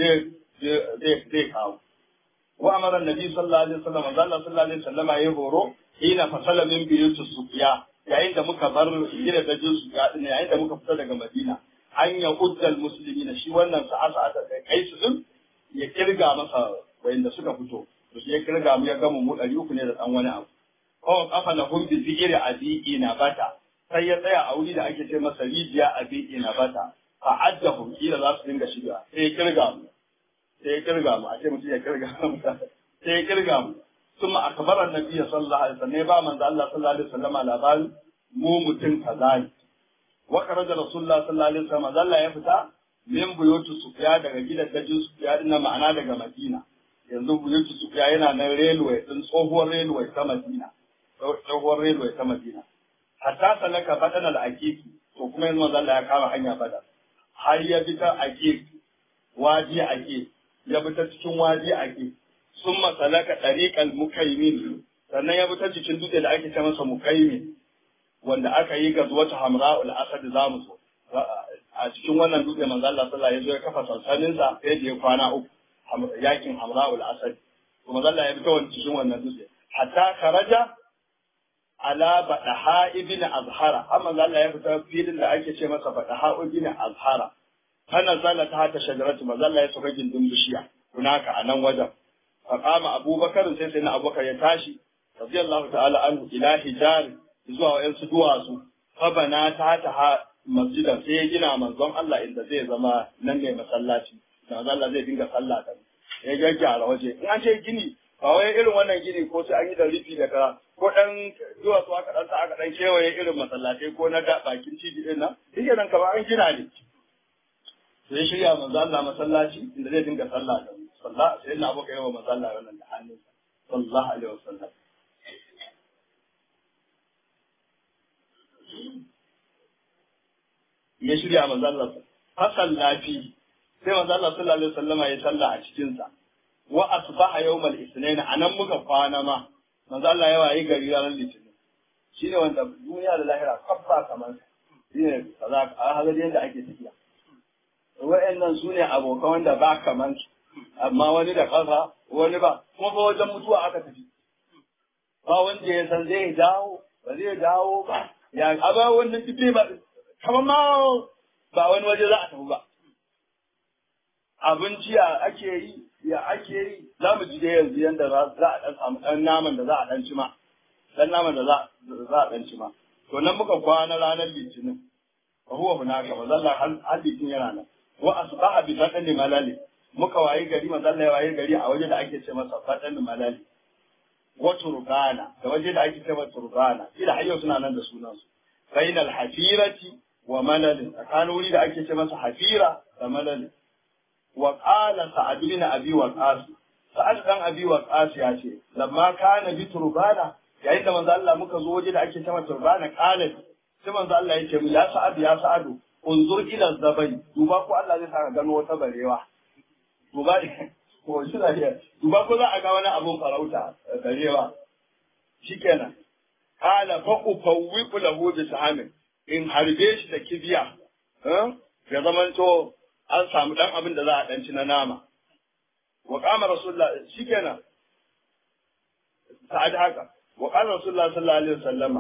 zai zai kawo wa amara annabi sallallahu alaihi wasallam manzo Allah sallallahu alaihi wasallam ya horo hina fasala min biyutu sufiya yayin da muka bar gida da jinsu yayin da muka fita daga Madina an ya uddal muslimina shi wannan sa'a ta kai su din ya kirga masa wayanda suka fito to shi ya kirga mu ya gama mu ɗari uku ne da ɗan wani abu kawai kafa na humbi zikiri a bi'i na bata sai ya tsaya a wuri da ake ce masa rijiya a bi'i na bata fa adda kila za su dinga shiga sai ya kirga mu sai ya kirga mu a ce mutum ya kirga mu sai ya kirga mu ثم أخبر النبي صلى الله عليه وسلم با من الله صلى الله عليه وسلم labarin mu mutum kaza ne wa kharaja rasulullah sallallahu alaihi wasallam Allah ya fita min buyutu sufiya daga gidan dajin sufiya din na ma'ana daga Madina yanzu buyutu sufiya yana nan railway din tsohuwar railway ta Madina tsohuwar railway ta Madina hatta salaka badan al-aqiqi to kuma yanzu manzo Allah ya kama hanya bada har ya bi ta aqiq waji aqiq ya bi ta cikin waji aqiq sun masalaka ɗariƙal mukaimin sannan ya bi ta cikin dutse da ake ce masa mukaimin wanda aka yi ga zuwata hamra'ul asad za mu so a cikin wannan dutse manzo Allah sallallahu alaihi wasallam ya kafa sansanin sa sai da ya kwana uku yakin hamra'ul asad to manzo Allah ya bi ta wannan cikin wannan dutse hatta kharaja ala badaha ibn azhara amma manzo Allah ya fita filin da ake ce masa badaha ibn azhara kana zala ta hata shajaratu manzo Allah ya saka gindin bishiya hunaka a nan wajen فقام أبو بكر سيدنا أبو بكر يتاشي رضي الله تعالى عنه إلى حجار zuwa wa'yansu duwatsu, fabana ta ta masjidan sai ya gina manzon Allah inda zai zama nan ne masallaci, da Allah zai dinga sallah da ya gyaggyara waje. In an ce gini, ba wai irin wannan gini ko sai an yi da rufi da ka ko ɗan duwatsu aka ɗan sa aka ɗan kewaye irin masallatai ko na da bakin cibi ɗin nan, duk nan kamar an gina ne. Sai shirya manzon Allah masallaci inda zai dinga sallah da sallah sai na abokan yawa mazalla wannan da hannunsa sallallahu alaihi wasallam ya shirya mazalla fasal lafi sai mazalla sallallahu alaihi wasallam ya salla a cikin sa wa asbaha yawmal isnain anan muka kwana ma mazalla ya wayi gari ranar litinin shine wanda duniya da lahira kabba kamar shine kaza a halin yadda ake tafiya wa'annan su ne abokan wanda ba kamar su amma wani da ƙasa wani ba kuma fa wajen mutuwa aka tafi ba wanda ya san zai dawo ba zai dawo ba ya aba wannan duk ba kamar ma ba wani waje za a tafi ba abinci ya ake yi ya ake yi za mu ji da yanzu yanda za a dan samu dan naman da za a dan ci ma dan naman da za a dan ci ma to nan muka kwana ranar litinin fa huwa hunaka wa zalla hal litinin yana nan wa asbaha bi fadli malali muka wayi gari manzo Allah ya wayi gari a waje da ake ce masa fadan malali wa turbana da waje da ake ce masa turbana ila hayyo suna nan da sunan su bainal hafirati wa malalin tsakanin wuri da ake ce masa hafira da malalin wa qala sa'ad bin abi waqas sa'ad dan abi waqas ya ce lamma kana bi turbana yayin da manzo Allah muka zo waje da ake ce masa turbana qala sai manzo Allah ya ce mu ya sa'ad ya sa'adu unzur ila zabai duba ko Allah zai saka gano wata barewa duba ko shi lafiya duba ko za a ga wani abun farauta barewa shikenan qala fa ufawwiqu lahu bi sahamin in harbe shi da kibiya ya zamanto an samu dan abin da za a danci na nama wa qama rasulullah shikenan sa'ad haka wa qala rasulullah sallallahu alaihi wasallama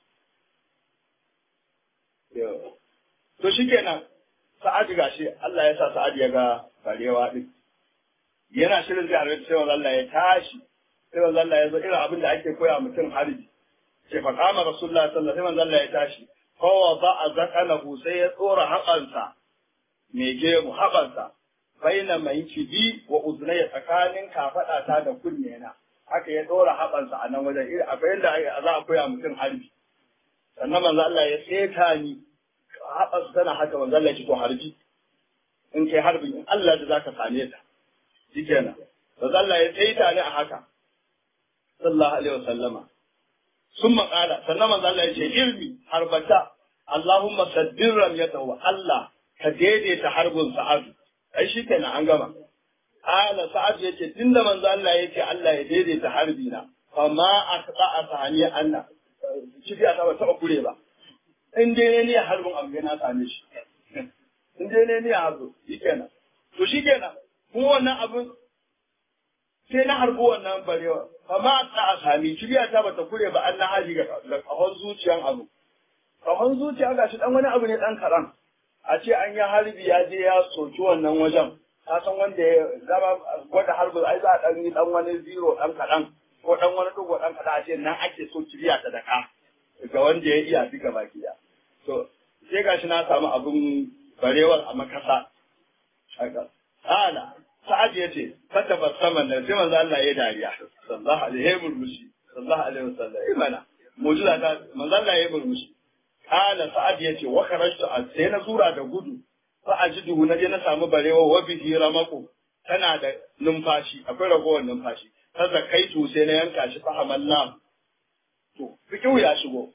to shikenan sa'ad gashi Allah ya sa sa'ad ya ga barewa din yana shirin zai harbe sai wanda Allah ya tashi sai wanda Allah ya zo irin abin da ake koya mutum harbi sai fa qama rasulullah sallallahu alaihi wasallam Allah ya tashi kowa ba a zakalahu sai ya tsora haɓansa mai gemu haɓansa baina mai cibi wa uzunai tsakanin kafaɗata da kunne na haka ya tsora haɓansa a nan wajen irin akwai yadda za a koya mutum harbi sannan manzo Allah ya seta ni haɓansa tana haka manzo Allah ya ci to harbi in kai harbin in Allah da zaka same ta shikenan manzo Allah ya tsayi ta ne a haka sallallahu alaihi wasallama sun maƙala sannan manzo Allah ya ce ilmi harbata Allahumma saddir ramyatahu Allah ka daidaita harbin sa'adu ai shi kenan an gama ala sa'ad yace tunda manzo Allah yace Allah ya daidaita harbi na fa ma aqta asani anna kifi a ba taba kure ba in dai ne harbin abu na same shi in dai ne ne harbi shikenan to shikenan kuma wannan abin sai na harbi wannan barewa fa ma aqta asani kifi ta bata kure ba Allah haji ga kahon zuciyan abu kahon zuciya gashi dan wani abu ne dan karan a ce an yi harbi ya je ya soki wannan wajen ka san wanda ya zama gwada harbi ai za a dan yi dan wani zero dan kaɗan ko dan wani dugo dan kaɗan a ce nan ake so kiriya ta daka ga wanda ya iya duka baki da to sai gashi na samu abun barewar a makasa haka ala sa'ad ya ce fata saman da sai manzo Allah ya dariya sallallahu alaihi murmushi sallallahu alaihi wasallam imana mu'jiza ta manzo Allah ya murmushi Kala Sa'ad ya ce, wa karashtu a sai na zura da gudu, fa a ji duhu na je na samu barewa wa bihi ramako tana da numfashi, akwai ragowar numfashi. Ta zakaitu sai na yanka shi fa hamalna. To, fikihu ya shigo.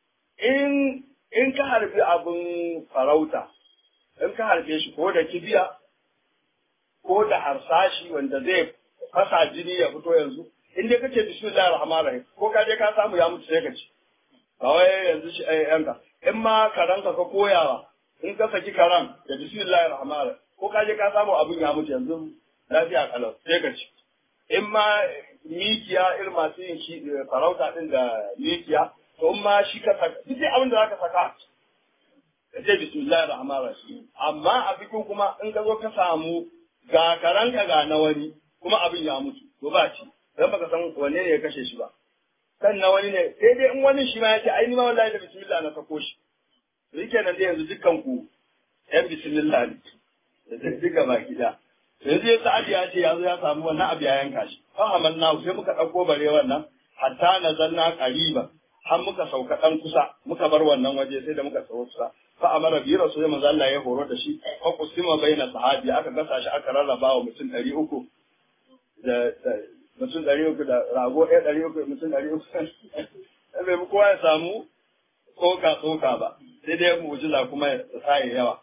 In in ka harbi abin farauta, in ka harbe shi ko da kibiya, ko da harsashi wanda zai fasa jini ya fito yanzu, in dai kace bismillahir rahmanir rahim ko ka je ka samu ya mutu sai ka ci. ba wai yanzu shi ai yanka in ma karanka ka koyawa in ka saki karan da bismillahir rahmanir ko ka je ka samu abin ya mutu yanzu lafiya kalau sai ka ci in ma mikiya irin masu yin shi farauta din da mikiya to in ma shi ka saka duk dai abin da zaka saka ka ce bismillahir rahmanir rahim amma a bikin kuma in ka zo ka samu ga karanka ga na wani kuma abin ya mutu to ba ci dan baka san wanne ne ya kashe shi ba kan na wani ne sai dai in wani shi ma ya ce ai ni ma wallahi da bismillah na sako shi to yake nan dai yanzu dukkan ku yan bismillah ne da duka baki da yanzu ya sa'adi ya ce yanzu ya samu wannan abu ya yanka shi fa amanna sai muka dauko bare wannan hatta nazalna qariba har muka sauka dan kusa muka bar wannan waje sai da muka tsawo kusa fa amara bi rasul manzo Allah ya horo da shi fa kusima baina sahabi aka gasa shi aka rarraba wa mutum 300 da mutum ɗari uku da rago ɗaya ɗari uku mutum ɗari uku bai kowa ya samu tsoka tsoka ba sai dai mu'jiza kuma ya tsaye yawa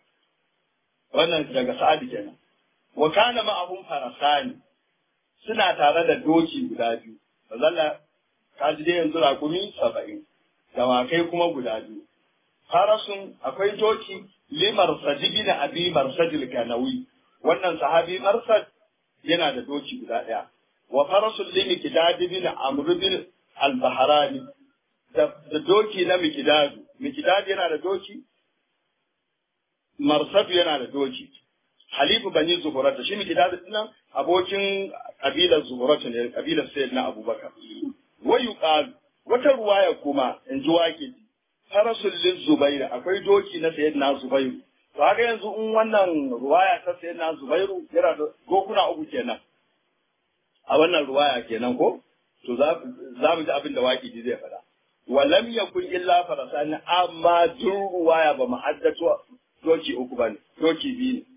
wannan daga sa'adi kenan wa kana ma'ahum farasani suna tare da doki guda biyu bazalla ka ji dai yanzu rakumi saba'in dawakai kuma guda biyu farasun akwai doki limar sajibin abi marsajil kanawi wannan sahabi marsad yana da doki guda ɗaya wa farasul li mikdad bin amr bin al-bahrani da doki na mikdad mikdad yana da doki marsad yana da doki halifu bani zuhurata shi mikdad din abokin kabilar zuhurata ne kabilar sayyidina abubakar wa yuqal wata ruwaya kuma in ji wake farasul li zubair akwai doki na sayyidina zubairu to haka yanzu in wannan ruwaya ta sayyidina zubairu yana da gokuna uku kenan a wannan ruwaya kenan ko to za mu ji abin da waƙidi zai faɗa walam yakun illa farasani amma duk ruwaya ba mu haddato doki uku bane doki biyu ne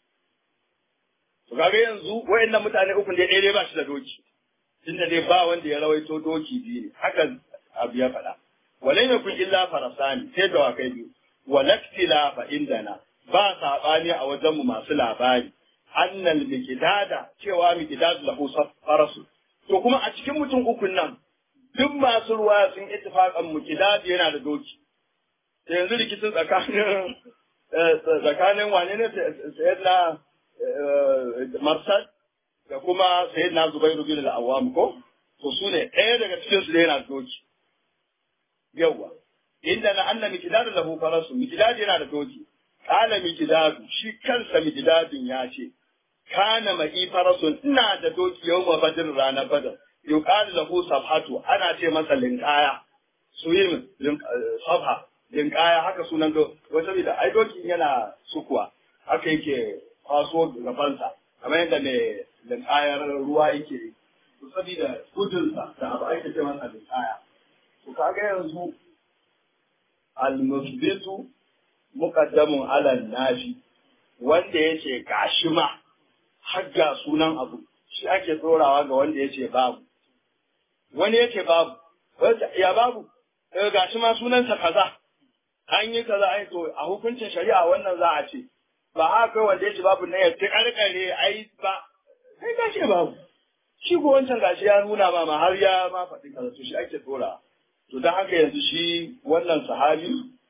to kaga yanzu wayannan mutane uku ne ɗaya ba shi da doki tunda dai ba wanda ya rawaito doki biyu ne haka abu ya faɗa walam yakun illa farasani sai da wakai biyu walaktila fa indana ba saɓani a wajenmu masu labari annal mikidada cewa mikidad lahu farasu to kuma a cikin mutum ukun nan duk masu ruwa sun ittifaqan mikidad yana da doki to yanzu rikicin tsakanin tsakanin wane ne sayyidina marsad da kuma sayyidina zubairu bin al-awwam ko to su ne ɗaya daga cikin su da yana da doki yawa inda na anna mikidad lahu farasu mikidad yana da doki kala mikidadu shi kansa mikidadin ya ce kana ma'i farasun ina da doki yau ma badin ranar badar yuqalu lahu sabhatu ana ce masa linkaya suyin sabha linkaya haka sunan do ko saboda ai doki yana sukuwa haka yake kwaso gabansa kamar yadda mai linkayar ruwa yake to saboda gudunsa da abu ake ce masa linkaya to kaga yanzu al-musbitu muqaddamun ala nafi wanda ya ce gashi ma har ga sunan abu shi ake tsorawa ga wanda ya ce babu wani ya ce babu ya babu gashi ma sunansa kaza an yi kaza ai to a hukuncin shari'a wannan za a ce ba haka kai wanda ya ce babu na ya ta karkare ai ba kai ka ce babu shi ko wancan gashi ya nuna ma ma har ya ma faɗi kaza to shi ake tsora to don haka yanzu shi wannan sahabi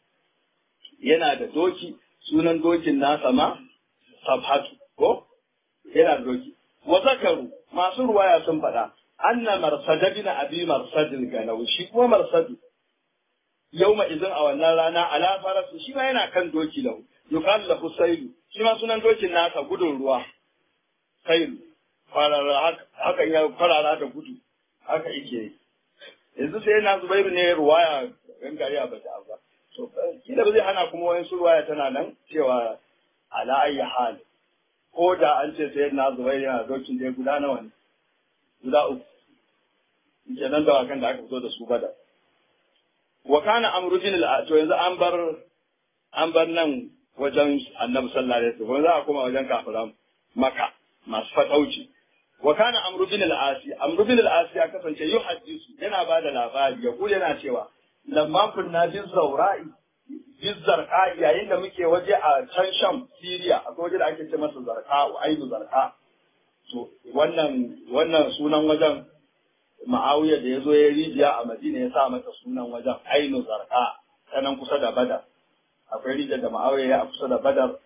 yana da doki sunan dokin nasa ma sabhatu ko yana da doki wa zakaru masu ruwaya sun faɗa anna marsada bin abi marsadin ganau shi kuma marsadu yauma izin a wannan rana ala farasu shi ma yana kan doki lahu yuqal lahu sailu shi ma sunan dokin nasa gudun ruwa sailu farara hakan ya farara da gudu haka yake yanzu sai na zubairu ne ruwaya gangare a bata ba to kila ba zai hana kuma wani su ruwaya tana nan cewa ala ayi hal ko da an ce sai na zubairu yana dokin da guda nawa ne guda uku kenan da wakan da aka fito da su bada wa kana amru bin al to yanzu an bar an bar nan wajen annabi sallallahu alaihi wasallam za a koma wajen kafiran maka masu fatauci wa kana amru bin al-asi amru bin al-asi ya kasance yuhaddisu yana ba da labari ya kula yana cewa lamma kunna bin zaura'i bin zarqa yayin da muke waje a can sham Syria akwai waje da ake ce masa zarqa wa aidu zarqa to wannan wannan sunan wajen Ma'awiya da ya zo ya rijiya a Madina ya sa mata sunan wajen ainu zarqa sanan kusa da Badar akwai rijiyar da Ma'awiya ya kusa da Badar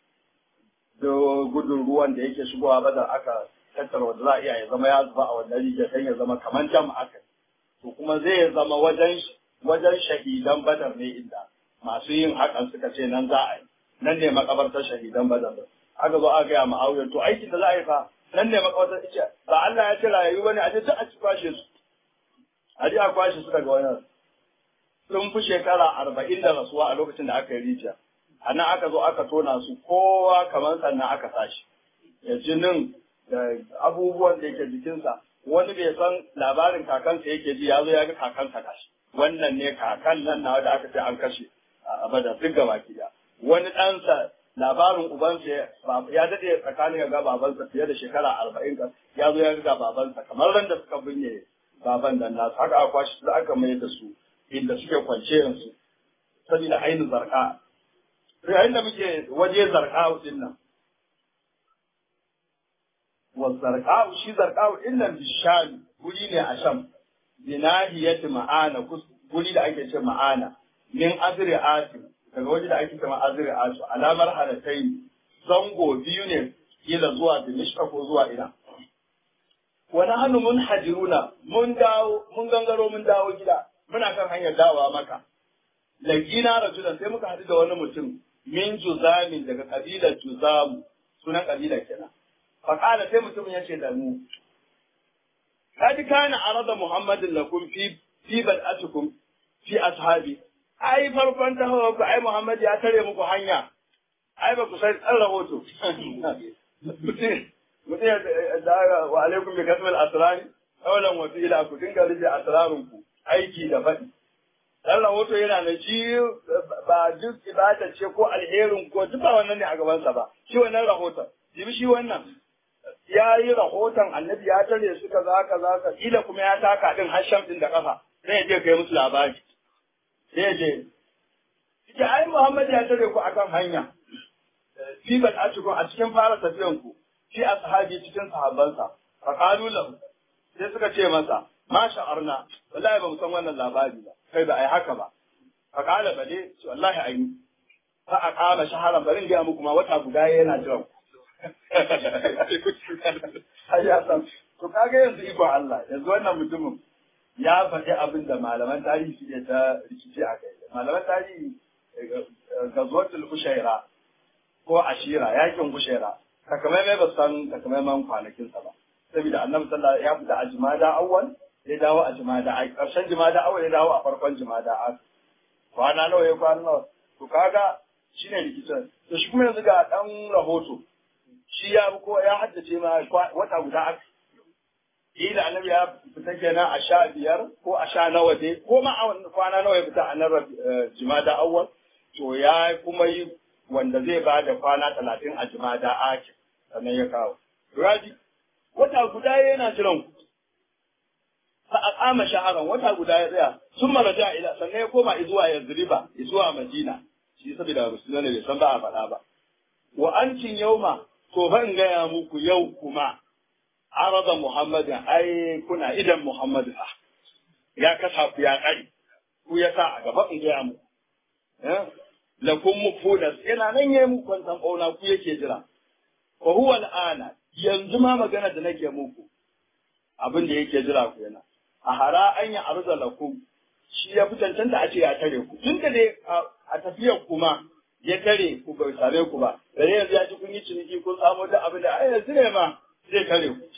da gudun ruwan da yake shigowa Badar aka tattara wanda za a iya ya zama ya zuba a wannan rijiyar dan ya zama kamar jam aka to kuma zai zama wajen wajen shahidan Badar ne inda masu yin hakan suka ce nan za a yi nan ne makabartar shahidan Badar aka zo aka gaya Ma'awiya to aikin da za a yi fa nan ne makawatar ce ba Allah ya ce rayu bane a je duk a ci kwashe su a je a kwashe su daga wannan sun fi shekara arba'in da rasuwa a lokacin da aka yi rijiya a nan aka zo aka tona su kowa kamar sannan aka tashi ya jinin da abubuwan da yake jikinsa wani bai san labarin kakansa yake ji ya zo ya ga kakansa kashi wannan ne kakan nan na da aka ce an kashe a bada duk gaba ki wani ɗansa labarin ubansa ya daɗe tsakanin ga babansa fiye da shekara arba'in ka ya zo ya ga babansa kamar ran da suka binne baban nan nasu haka aka kwashi su aka mai da su inda suke kwance yanzu saboda ainihin zarka yayin da muke waje zarka din nan wa zarka shi zarka din nan bishani guri ne a sham binahiyati ma'ana guri da ake ce ma'ana min azri atim daga waje da ake kama azri asu alamar halatai zango biyu ne kila zuwa dimishka ko zuwa ina wani hannu mun hajiruna mun dawo mun gangaro mun dawo gida muna kan hanyar dawowa maka laqina rajulan sai muka haɗu da wani mutum min juzamin daga kabilar juzamu sunan kabilar kenan fa kana sai mutumin ya ce da mu kadi kana arada muhammadin lakum fi fi bad'atukum fi ashabi ai farkon tahawar ku ai Muhammad ya tare muku hanya ai ba ku san ɗan rahoto mutum ya da wa alaikum bi kasmal asrari awalan wa ila ku dinga rige asrarun ku aiki da faɗi dan rahoto yana da shi ba duk ibada ce ko alherin ko duk ba wannan ne a gabansa ba shi wannan rahoton jibi shi wannan ya yi rahoton annabi ya tare su kaza kaza ka ila kuma ya taka din hasham din da kafa sai ya je kai musu labari sai ya je Ike ai Muhammad ya tare ku akan hanya. Fi ban a cikin a cikin fara tafiyan ku, fi ashabi cikin sahabbansa. Fa qalu lahu sai suka ce masa, "Ma sha'arna, wallahi ba mu san wannan labari ba, kai ba ai haka ba." Fa qala bale, ce wallahi ai fa aqama shaharan barin ga muku ma wata guda yana jiran ku. Ai ya san, to kaga yanzu iko Allah, yanzu wannan mutumin ya faɗi abin da malaman tarihi suke ta rikici a kai. Malaman tarihi gazuwatul ushaira ko ashira yakin ushaira takamaimai ba san takamaiman kwanakinsa ba. Saboda annabi sallallahu ya fita a jimada awwal ya dawo a jimada a ƙarshen jimada awwal ya dawo a farkon jimada a kwana nawa ya kwana nawa to kaga shine rikicin to shi kuma yanzu ga dan rahoto shi ya ko ya haddace ma wata guda aka kila annabi ya fita kenan a sha biyar ko a sha nawa dai ko ma a kwana nawa ya fita a nan jimada awwal to ya kuma yi wanda zai ba da kwana talatin a jimada ake sannan ya kawo raji wata guda yana jiran ku fa aqama shaharan wata guda ya tsaya sun maraja ila sannan ya koma zuwa Yazriba zuwa Madina shi saboda musulmai ne bai san ba a faɗa ba wa ancin yauma to ban gaya muku yau kuma arada Muhammadin ai kuna idan Muhammadu fa ya kasa ku ya kare ku ya sa a gaba in gaya muku lakum mufudas yana nan yayi muku kwantan bauna ku yake jira fa huwa al'ana yanzu ma magana da nake muku abin da yake jira ku yana a hara an yi arza lakum shi ya fi cancanta a ce ya tare ku tun da dai a tafiyar kuma ya tare ku bai same ku ba da yanzu ya ji kun yi ciniki kun samu da abin da ai yanzu ne ma zai tare ku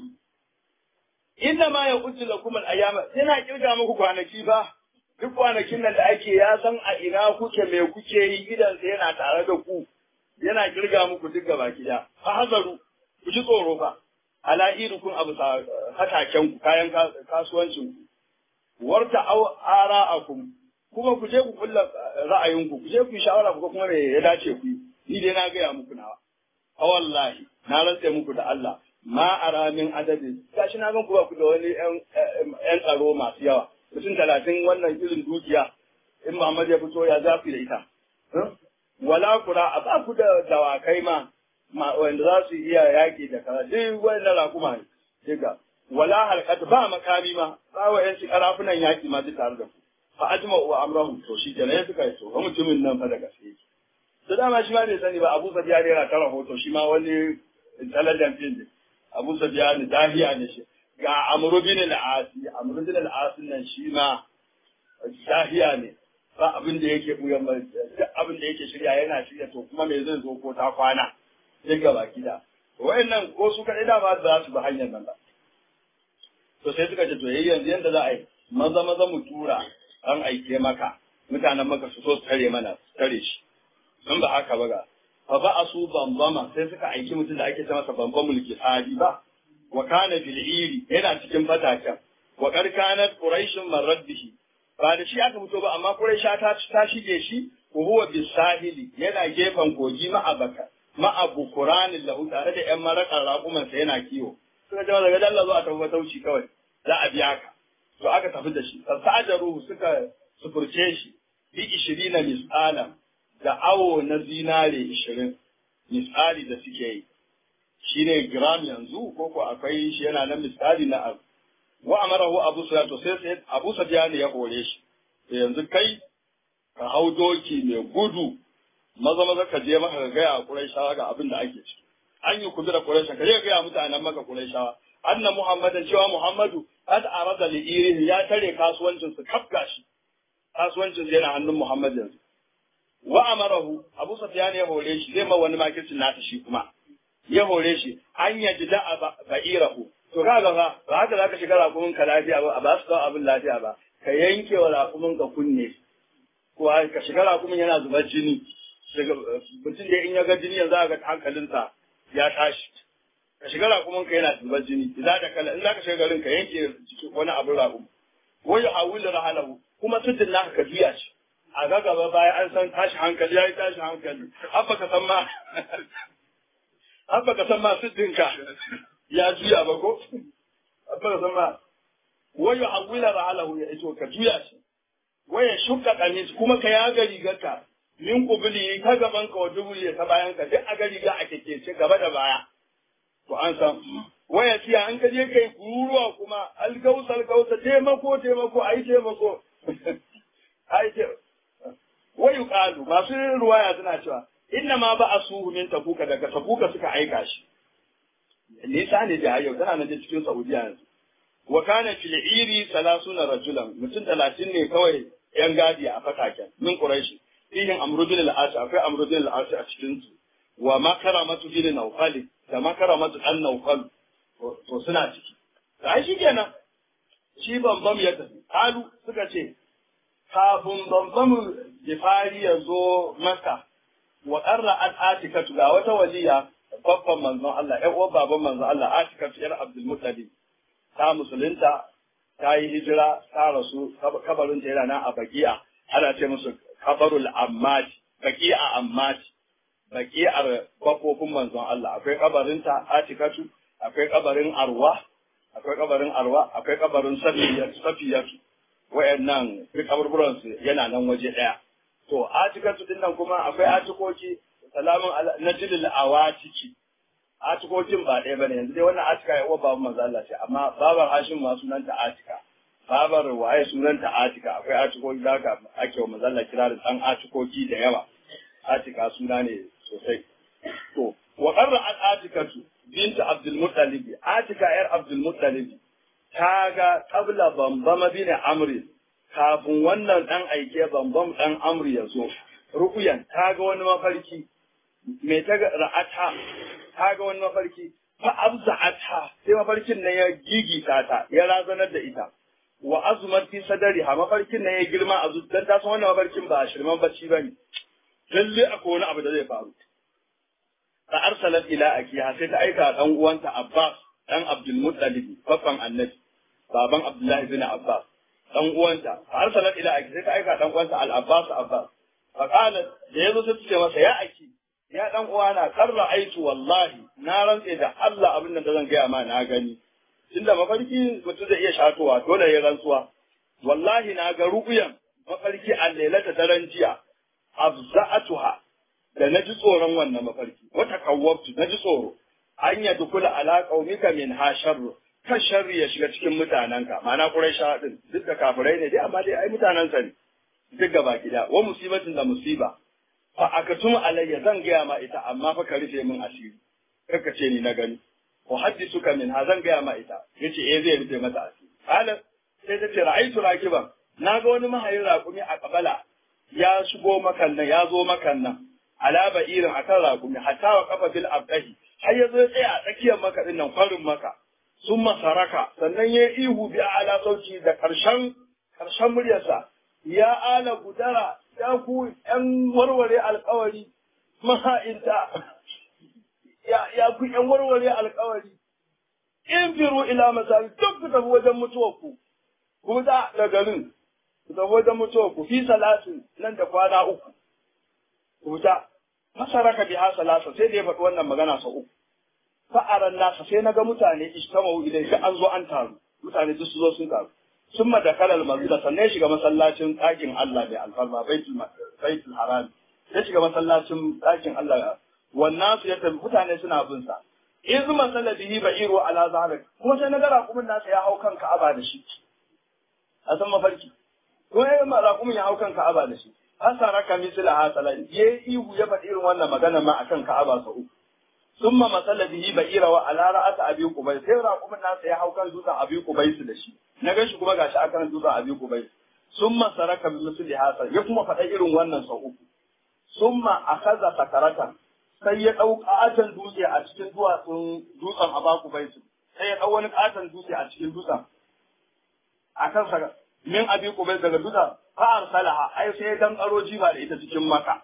inna ma ya kuci lakum al-ayyama yana kirga muku kwanaki ba duk kwanakin nan da ake ya san a ina kuke me kuke yi idan yana tare da ku yana kirga muku duk gaba gida fa hazaru ku ji tsoro fa ala irukun abu hataken ku kayan kasuwancin ku warta aw ara'akum kuma ku je ku kulla ra'ayinku ku je ku yi shawara ku kuma me ya dace ku ni dai na gaya muku nawa a wallahi na rantse muku da Allah ma ara min adadin gashi na gan ku ba ku da wani yan tsaro masu yawa mutum talatin wannan irin dukiya in Muhammad ya fito ya zafi da ita wala kura a ba ku da dawakai ma wanda za su iya yaƙi da kaza duk wannan rakuma ne diga wala halqat ba makami ma ba wa yanci karafunan yaƙi ma duk tare da ku fa ajma wa amrahu to shi kenan ya suka yi to ga mutumin nan fa da gaske to dama shi ma bai sani ba Abu Sufyan yana ta rahoto shi ma wani intelligent din ne Abu Sufyan dahiya ne shi ga Amr bin al-Asi Amr bin al-Asi nan shi ma dahiya ne ba abin da yake buyan ba duk abin da yake shirya yana shirya to kuma me zai zo ko ta kwana sai ga baki da wayannan ko su kadai da ba za su bi hanyar nan ba to sai suka ce to yayi yanzu yanda za a yi maza maza mu tura an aike maka mutanen maka su so su tare mana su tare shi in ba haka ba ga fa ba asu bambama sai suka aiki mutum da ake ce masa bamban mulki hadi ba wa kana fil iri yana cikin fataken wa karkanat quraishun marad bihi ba da shi aka fito ba amma quraisha ta ta shige shi wa huwa bisahili yana gefen kogi ma'abaka ma'abu qur'anin lahu tare da yan marakan raƙuman sa yana kiwo suka ce daga dalla zuwa ta tauci kawai za a biya ka to aka tafi da shi fasajaru suka sufurce shi bi 20 misala da awo na zinare 20 misali da suke yi shine gram yanzu ko ko akwai shi yana nan misali na abu wa amarahu abu sufyan to sai sai abu sufyan ya hore shi to yanzu kai ka hau doki mai gudu maza maza ka je maka ga gaya Qurayshawa ga abin da ake ciki an yi kubira Quraysh ka je ga mutanen maka Qurayshawa anna Muhammadan cewa Muhammadu qad arada li irihi ya tare kasuwancin su kafga shi kasuwancin yana hannun Muhammad yanzu wa amarahu Abu Sufyan ya hore shi zai ma wani makircin nata shi kuma ya hore shi an yaji da ba'irahu to kaga fa ba haka zaka shiga rakumin ka lafiya ba ba su kawo abin lafiya ba ka yanke wa rakumin ka kunne ko ka shiga rakumin yana zubar jini mutum da in ya ga jini yanzu ga hankalinsa ya tashi ka shiga rakumin ka yana zubar jini idan da kala in zaka shiga garin ka yanke wani abin rakum wai hawil rahalahu kuma tudin naka ka juya shi a ga gaba bayan an san tashi hankali yayi tashi hankali abba ka san ma abba ka san ma tudin ka ya juya ba ko abba ka san ma wai hawil rahalahu ya ito ka juya shi waya shukka kamis kuma ka yaga rigarka min kubuli ta gaban ka wa dubuli ta bayan ka duk a gari ga a kekece gaba da baya to an san waya tiya an ka je kai kururuwa kuma algausa algausa taimako taimako ai taimako ai ce wayu qalu masu ruwaya suna cewa inna ma ba asuhu min tabuka daga tabuka suka aika shi nisa ne da yau tana nan cikin saudiya yanzu wa kana fil iri 30 rajulan mutum 30 ne kawai yan gadi a fataken min quraishi fihim amrudin al'asi akwai amrudin al'asi a cikin su wa makaramatu bin nawfal da makaramatu dan nawfal to suna ciki sai shi kenan shi bambam ya tafi kalu suka ce kafin bambam jifari ya zo maka wa qarra at atika ga wata waliya babban manzon Allah ƴan uwan baban manzon Allah atika yar Abdul Muttalib ta musulunta ta yi hijira ta rasu kabarinta yana nan a bagiya ana ce musu kabarul ammati baqi'a ammati baki'ar bakofin manzon Allah akwai kabarin ta Atikatu akwai kabarin Arwa akwai kabarin Arwa akwai kabarin Safiya Safiyatu wayannan duk kaburburan su yana nan waje daya to Atikatu din nan kuma akwai atikoki salamun najilil awatiki atikokin ba ɗaya bane yanzu dai wannan atika ya uwa babu manzo Allah ce amma babar Hashim ma sunanta Atika babar waye sunanta Atika akwai atikoki da haka ake wa manzo Allah kira da dan atikoki da yawa Atika suna ne sosai to wa qarra al atikatu bint Abdul Muttalib Atika yar Abdul Muttalib ta ga qabla bambama bin Amr kafin wannan dan aike bambam dan Amr ya zo rukuyan ta ga wani mafarki me ta ga ra'ata ta ga wani mafarki fa abza'ata sai mafarkin nan ya gigita ta ya razanar da ita wa azumat fi sadari ha mafarkin nan ya girma a zuciyar ta san wannan mafarkin ba shirman bacci bane lalle akwai wani abu da zai faru ta arsalat ila akiha sai ta aika dan uwanta Abbas dan Abdul Muttalib babban annabi baban Abdullahi bin Abbas dan uwanta ta arsalat ila akiha sai ta aika dan uwanta Al Abbas Abbas fa qalat da yazo sai ta ce masa ya aki ya dan uwana karra aitu wallahi na rantse da Allah abin da zan gaya ma na gani tunda mafarki mutum zai iya shatowa dole ya rantsuwa wallahi na ga ru'uyan mafarki a lailata daren jiya afza'atuha da na ji tsoron wannan mafarki wata kawwabtu na ji tsoro an ya dukula ala qaumika min ha sharru kan sharri ya shiga cikin mutanenka ma'ana quraisha din duk da kafirai ne dai amma dai ai mutanensa ne duk gaba gida wa musibatin da musiba fa aka tuma alayya zan gaya ma ita amma fa ka rufe min asiri kaka ce ni na gani wa haddisuka min ha zan gaya ma ita yace eh zai rufe mata asiri qala sai ta ce ra'aytu rakiban na ga wani mahayin raƙumi a kabala ya shigo makan nan ya zo makan nan ala ba'irin akan raƙumi hatta wa kafa bil abdahi har ya zo ya tsaya a tsakiyar maka din nan kwarin maka sun masaraka sannan ya ihu bi ala sauci da karshen karshen muryarsa ya ala gudara ya ku ‘yan warware alkawari maha'inta, ya ku ‘yan warware alkawari, in firu ila masari duk ku tafi wajen mutuwarku, ku da da garin, ku tafi wajen mutuwarku fi salatin nan da kwana uku, ku ta, masara ka biha salasa sai da ya faɗi wannan magana sau uku. Fa'aran nasa sai na ga mutane ishtamau idan sai an zo an taru, mutane duk su zo sun taru. ثم دخل المسجد sannan ya shiga masallacin ɗakin Allah mai alfarma baitul baitul haram ya shiga masallacin ɗakin Allah wannan su ya tafi mutane suna bin sa iz masala bihi ba'iru ala zahrik kuma sai na ga raƙumin nasa ya hau kan Ka'aba da shi a san mafarki ko ya ma raƙumin ya hau kan Ka'aba da shi hasara ka misla hasala ye ihu ya faɗi irin wannan magana ma akan Ka'aba sa uku summa masala bihi ba'ira wa ala ra'at abi qubay sai raƙumin nasa ya hau kan dutsen abi qubay da shi na gan shi kuma gashi akan dutsen abi kubai summa saraka bi misli hasa ya kuma faɗa irin wannan sau uku summa akaza sakaratan sai ya ɗau ƙaton dutse a cikin duwatsun dutsen abaku bai sai ya ɗau wani ƙaton dutse a cikin dutsen akan sa min abi kubai daga dutsen fa arsalaha ai sai ya dan karo jiba da ita cikin maka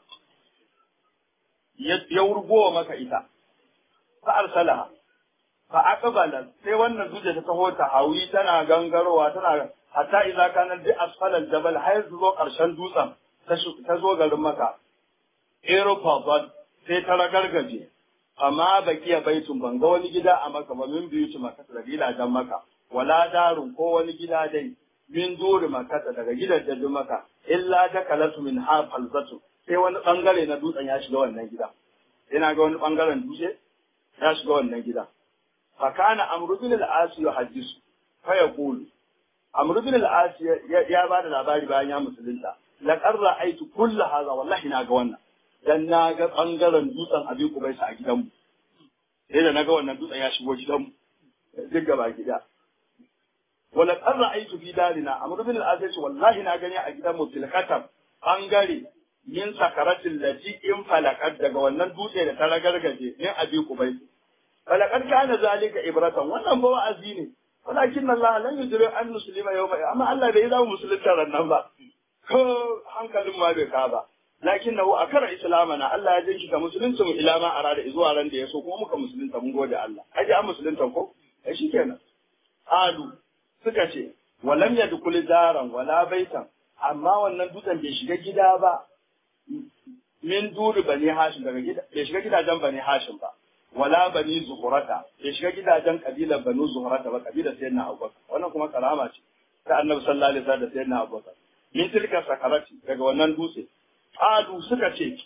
ya wurgowa maka ita fa arsalaha fa aqbala sai wannan duje ta taho ta hawi tana gangarowa tana hatta idza kana bi asfalal jabal har zo karshen dutsen ta zo garin maka aeroport sai ta ragargaje amma bakiya baitun ban ga wani gida a maka ba min biyu maka daga gidajen maka wala darun ko wani gida dai min duri maka daga gidajen maka illa dakalatu min ha falzatu sai wani bangare na dutsen ya shiga wannan gida ina ga wani bangaren dutse ya shiga wannan gida فكان عمرو بن العاص يحدث فيقول عمرو بن العاص يا بعد labari bayan ya musulunta laqad ra'aytu kull hadha wallahi na ga wannan dan na ga bangaren dutsen abin kubaisa a gidanmu sai da naga wannan dutsen ya shigo gidanmu duk gaba gida wala qad ra'aytu fi darina amr bin al-as wallahi na gani a gidanmu tilkatam bangare min sakaratin lati in falakat daga wannan dutse da ta ragargaje min abi kubaisa falakar kana zalika ibratan wannan ba wa'azi ne walakin Allah lan yudri an muslima yawma amma Allah bai zama musulunta rannan ba ko hankalin ma bai ka ba lakinnahu akara islamana Allah ya jinki ka musulunci mu ila ma arada zuwa ran da yaso kuma muka musulunta mun gode Allah aje an musulunta ko ai shikenan alu suka ce walam yadkhul daran wala baitan amma wannan dutsen bai shiga gida ba min duri bani hashim daga gida bai shiga gidajen bani hashim ba wala bani zuhurata bai shiga gidajen kabilar banu zuhurata ba kabilar sayyidina abubakar wannan kuma karama ce ta annabi sallallahu alaihi wasallam da sayyidina abubakar min tilka sakarati daga wannan dutse qalu suka ce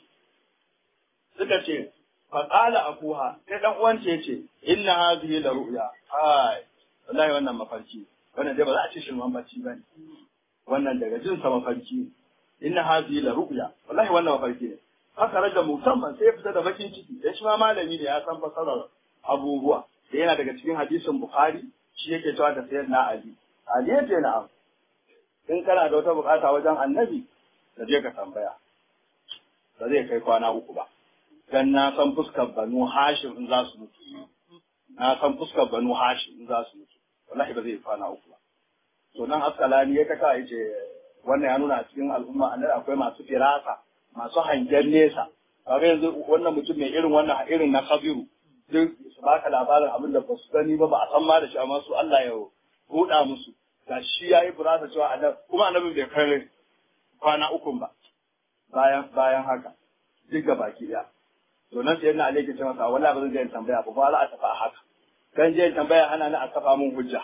suka ce fa qala akuha sai dan uwan ce yace inna hadhihi la ru'ya ai wallahi wannan mafarki wannan dai ba za a ce shirman bacci bane wannan daga jin sa mafarki inna hadhihi la ru'ya wallahi wannan mafarki ne haka raja musamman sai ya fita da bakin ciki dan shi ma malami ne ya san fasarar abubuwa da yana daga cikin hadisin bukhari shi yake cewa da sayyidina ali ali yace na'am in kana da wata bukata wajen annabi ka je ka tambaya ba zai kai kwana uku ba dan na san fuskar banu hashim in za su mutu na san fuskar banu hashim in za su mutu wallahi ba zai kwana uku ba to nan askalani ya kaka yace wannan ya nuna a cikin al'umma annabi akwai masu firasa masu hangen nesa kaga yanzu wannan mutum mai irin wannan irin na kabiru duk su baka labarin abin da ba su gani ba ba a san ma da shi amma su Allah ya huda musu ga shi ya yi burasa cewa annabi kuma annabin bai kai kwana ukun ba bayan bayan haka duk ga baki daya to nan sai na alaiki ce masa wallahi ba zan je tambaya ba ba za a tafi a haka kan je tambaya hana ni a kafa mun hujja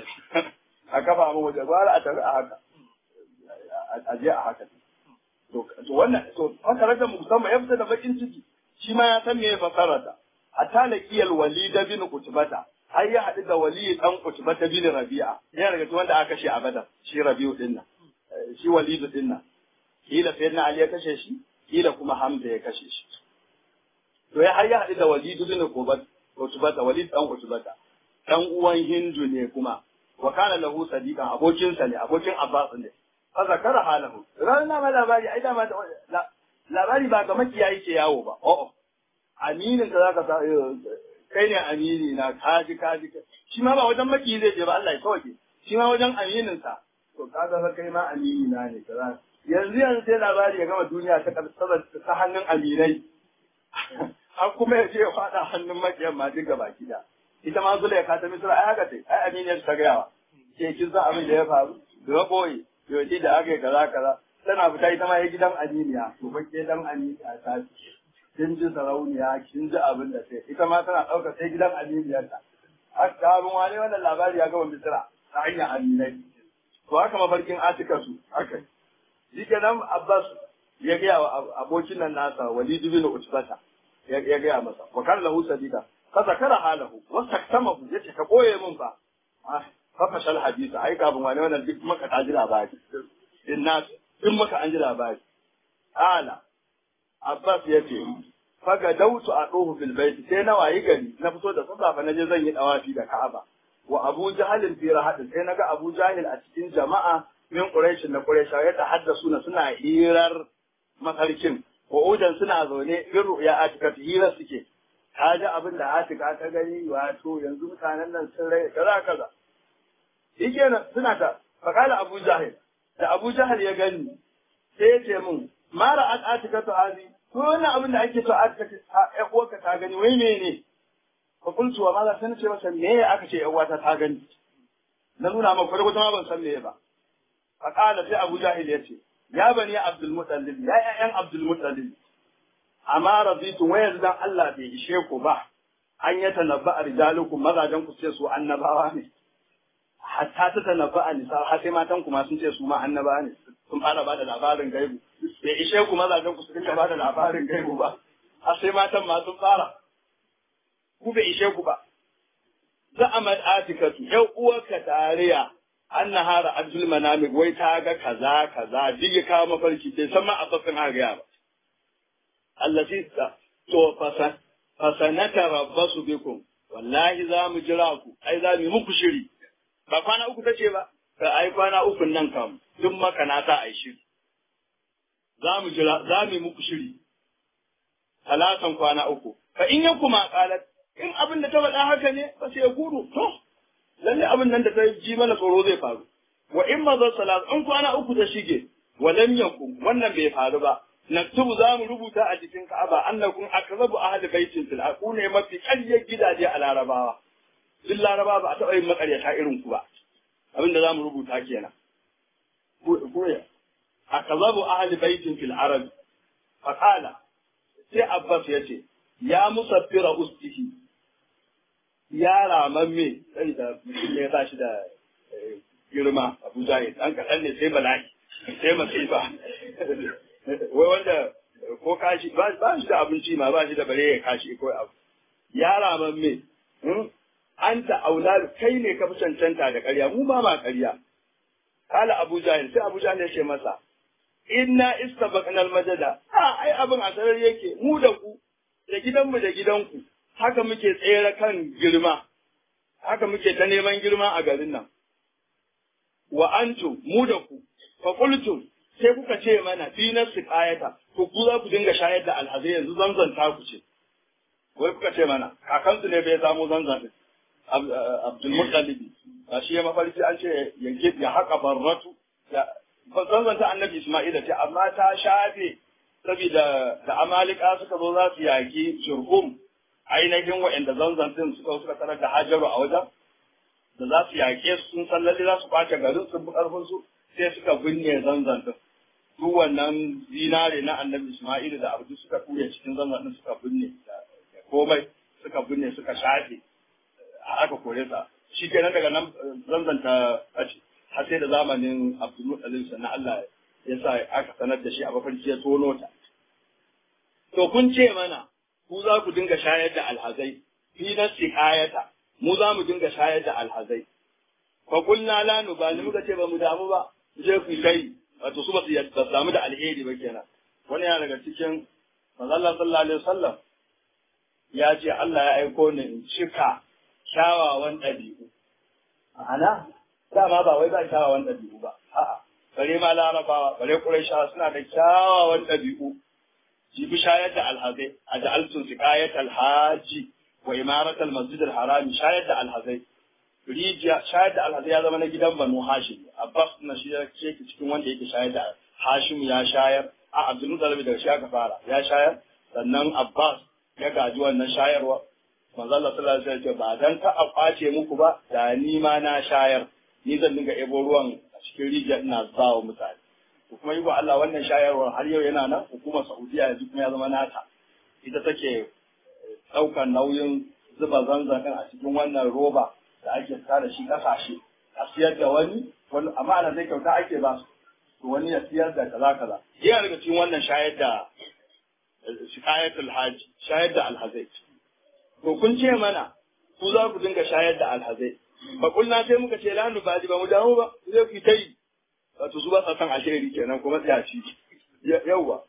a kafa mun hujja ba za a tafi a haka a je a haka to wannan to haka raka musamman ya fita da bakin ciki shi ma ya san me ya fasara ta hatta laqiyal walid bin qutbata har ya haɗu da wali dan qutbata bin rabi'a yana daga cikin wanda aka kashe a badar shi rabi'u din nan shi walidu din nan kila sayyidina ali ya kashe shi kila kuma hamza ya kashe shi to ya har ya haɗu da walidu bin qutbata walid dan qutbata dan uwan hindu ne kuma wa kana lahu sadiqan abokinsa ne abokin abbas ne fa zakara halahu ran na ma labari ai da ma labari ba ga makiyayi ke yawo ba o'o aminin ka zaka sa kai ne amini na kaji kaji shi ma ba wajen makiyi zai je ba Allah ya sauke shi ma wajen aminin sa to kaga fa kai ma amini na ne kaza yanzu yanzu sai labari ya gama duniya ta karsabar ta hannun aminai har kuma ya je ya fada hannun makiyan ma duk gaba gida ita ma zula ya kata misra ai haka ce ai aminiyar ta gayawa ke kin san abin da ya faru da boye yau da aka yi kaza kaza tana fita ita ma ya gidan aminiya to ba ke dan aminiya ta kin ji sarauniya kin ji abin da sai ita ma tana ɗauka sai gidan aminiyarta haka abin wani wannan labari ya gama misira ta hanyar aminai to haka mafarkin atika su haka shi kenan abbas ya gaya wa abokin nan nasa walid bin utbata ya gaya masa wa kan lahu sadida fa zakara halahu wa saktamahu yace ka boye min fa fa fashal hadisa ai kafin wani wannan duk maka ta ji labari in na duk maka an ji labari ala Abbas ya ce, Faga dautu a ɗohu fil baiti sai na wayi gari na fito da sassafe na je zan yi ɗawafi da Ka'aba. Wa Abu Jahalin fi rahadin sai na ga Abu Jahil a cikin jama'a min Quraish na Quraish ya tahaddasu na suna hirar mafarkin. Wa udan suna zaune bin ru'ya Atika hira suke. Ka ji abin da Atika ta gani wato yanzu mutanen nan sun rai kaza kaza. Shi kenan suna ta fakala Abu Jahil da Abu Jahil ya gani sai ya ce min mara an atika to hazi ko wannan abin da ake so atika ya uwarka ta gani wai mene fa qultu wa ma sai ce masa me aka ce yan uwata ta gani na nuna maka kwata ma ban san me ba fa qala sai Abu Jahil ya ce ya bani Abdul Muttalib ya ƴaƴan Abdul Muttalib amma raditu wa yanzu dan Allah bai ishe ku ba an ya tanabba rijalukum mazajen ku ce su annabawa ne hatta ta tanabba a nisa har sai matan kuma sun ce su ma annabawa ne sun fara ba da labarin gaibu bai ishe ku mazajen ku su dinga ba da labarin gaibu ba har sai matan ma sun fara ku bai ishe ku ba za a atikatu yau uwarka tariya an nahara abdul manamik wai ta ga kaza kaza duk ya kawo mafarki bai san ma asasin haka ya ba allati ta to fasan fasanata rabbasu bikum wallahi za mu jira ku ai za mu yi muku shiri ba kwana uku tace ba ka ai kwana uku nan kam duk maka na sa ai shiri za mu jira za mu yi muku shiri talatan kwana uku fa in ya kuma qalat in abin da ta faɗa haka ne ba sai ya gudu to lalle abin nan da ta ji mana tsoro zai faru wa in ma zan salat in kwana uku ta shige wa lam yakun wannan bai faru ba naktubu za mu rubuta a jikin Ka'aba annakum akrabu ahli baitin fil aqune mafi ƙaryar gidaje a Larabawa duk Larabawa ba a taɓa yin makaryata irin ku ba abin da za mu rubuta kenan koya akazabu ahli baitin fil arab faqala sai abbas ya ce ya musaffira ustihi ya ramamme sai da mutum ne ba shi da girma abu zahid dan kaɗan ne sai bala'i sai masifa wai wanda ko kashi ba shi da abinci ma ba shi da bare ya kashi ko abu ya ramamme an ta aula kai ne ka fi cancanta da ƙarya mu ba ma ƙarya kala abu jahil sai abu jahil ya ce masa inna istabaqnal majada a ai abin a sarar yake mu da ku da gidanmu da gidanku haka muke tsere kan girma haka muke ta neman girma a garin nan wa antum mu da ku fa qultum sai kuka ce mana fi nafsi ayata to ku za ku dinga shayar da alhazai yanzu zanzan ta ku ce wai kuka ce mana kakansu ne bai samu zanzan din Abdul Muttalibi shi ya mafarki an ce ya haƙa barratu zanzan ta annabi Isma'ila ce amma ta shafe saboda da amalika suka zo za su yaki shurhum ainihin wa'anda zanzan din suka suka tarar da hajaru a wajen da za su yaƙe su sun san lalle za su kwace garin sun fi ƙarfin su sai suka binne zanzan din duk wannan zinare na annabi Isma'ila da abu suka ture cikin zanzan din suka binne komai suka binne suka shafe aka kore sa shi kenan daga nan zanzanta ɓace har sai da zamanin Abdulmuttalib sannan Allah ya sa aka sanar da shi a mafarki ya tono ta. To kun ce mana ku za ku dinga shayar da alhazai fi na siƙayata mu za mu dinga shayar da alhazai. Fa kulna la nubali muka ce ba mu damu ba je ku kai wato su ba su damu da alheri ba kenan. Wani yana daga cikin manzo Allah sallallahu alaihi wasallam ya ce Allah ya aiko ni in cika kyawawan ɗabi'u. Ma'ana dama ba wai ba kyawawan ɗabi'u ba a'a bare ma larabawa bare quraishawa suna da kyawawan ɗabi'u jibi shayar da alhazai a ja'altu siqayat alhaji wa imarat almasjid alharam shayar da alhazai rijiya shayar da alhazai ya zama na gidan banu hashim abbas na shi yake cikin wanda yake shayar da hashim ya shayar a abdul muttalib daga shi aka fara ya shayar sannan abbas ya gaji wannan shayarwa manzo Allah sallallahu alaihi wasallam ba dan ka a kwace muku ba da ni ma na shayar ni zan dinga ebo ruwan a cikin rijiya ina ba wa mutane to kuma yi wa Allah wannan shayarwar har yau yana nan hukumar Saudiya yanzu kuma ya zama nata ita take ɗaukar nauyin zuba zanzan a cikin wannan roba da ake fita da shi ƙasashe a siyar da wani wani amma ana zai kyauta ake ba su to wani ya siyar da kaza kaza yana daga cikin wannan shayar da shikayatul haji shayar da alhazai to kun ce mana ku za ku dinga shayar da alhazai ba kulna sai muka ce la nu baji ba mu damu ba zai ku ta yi wato su ba sa san alheri kenan kuma tsayaci yawwa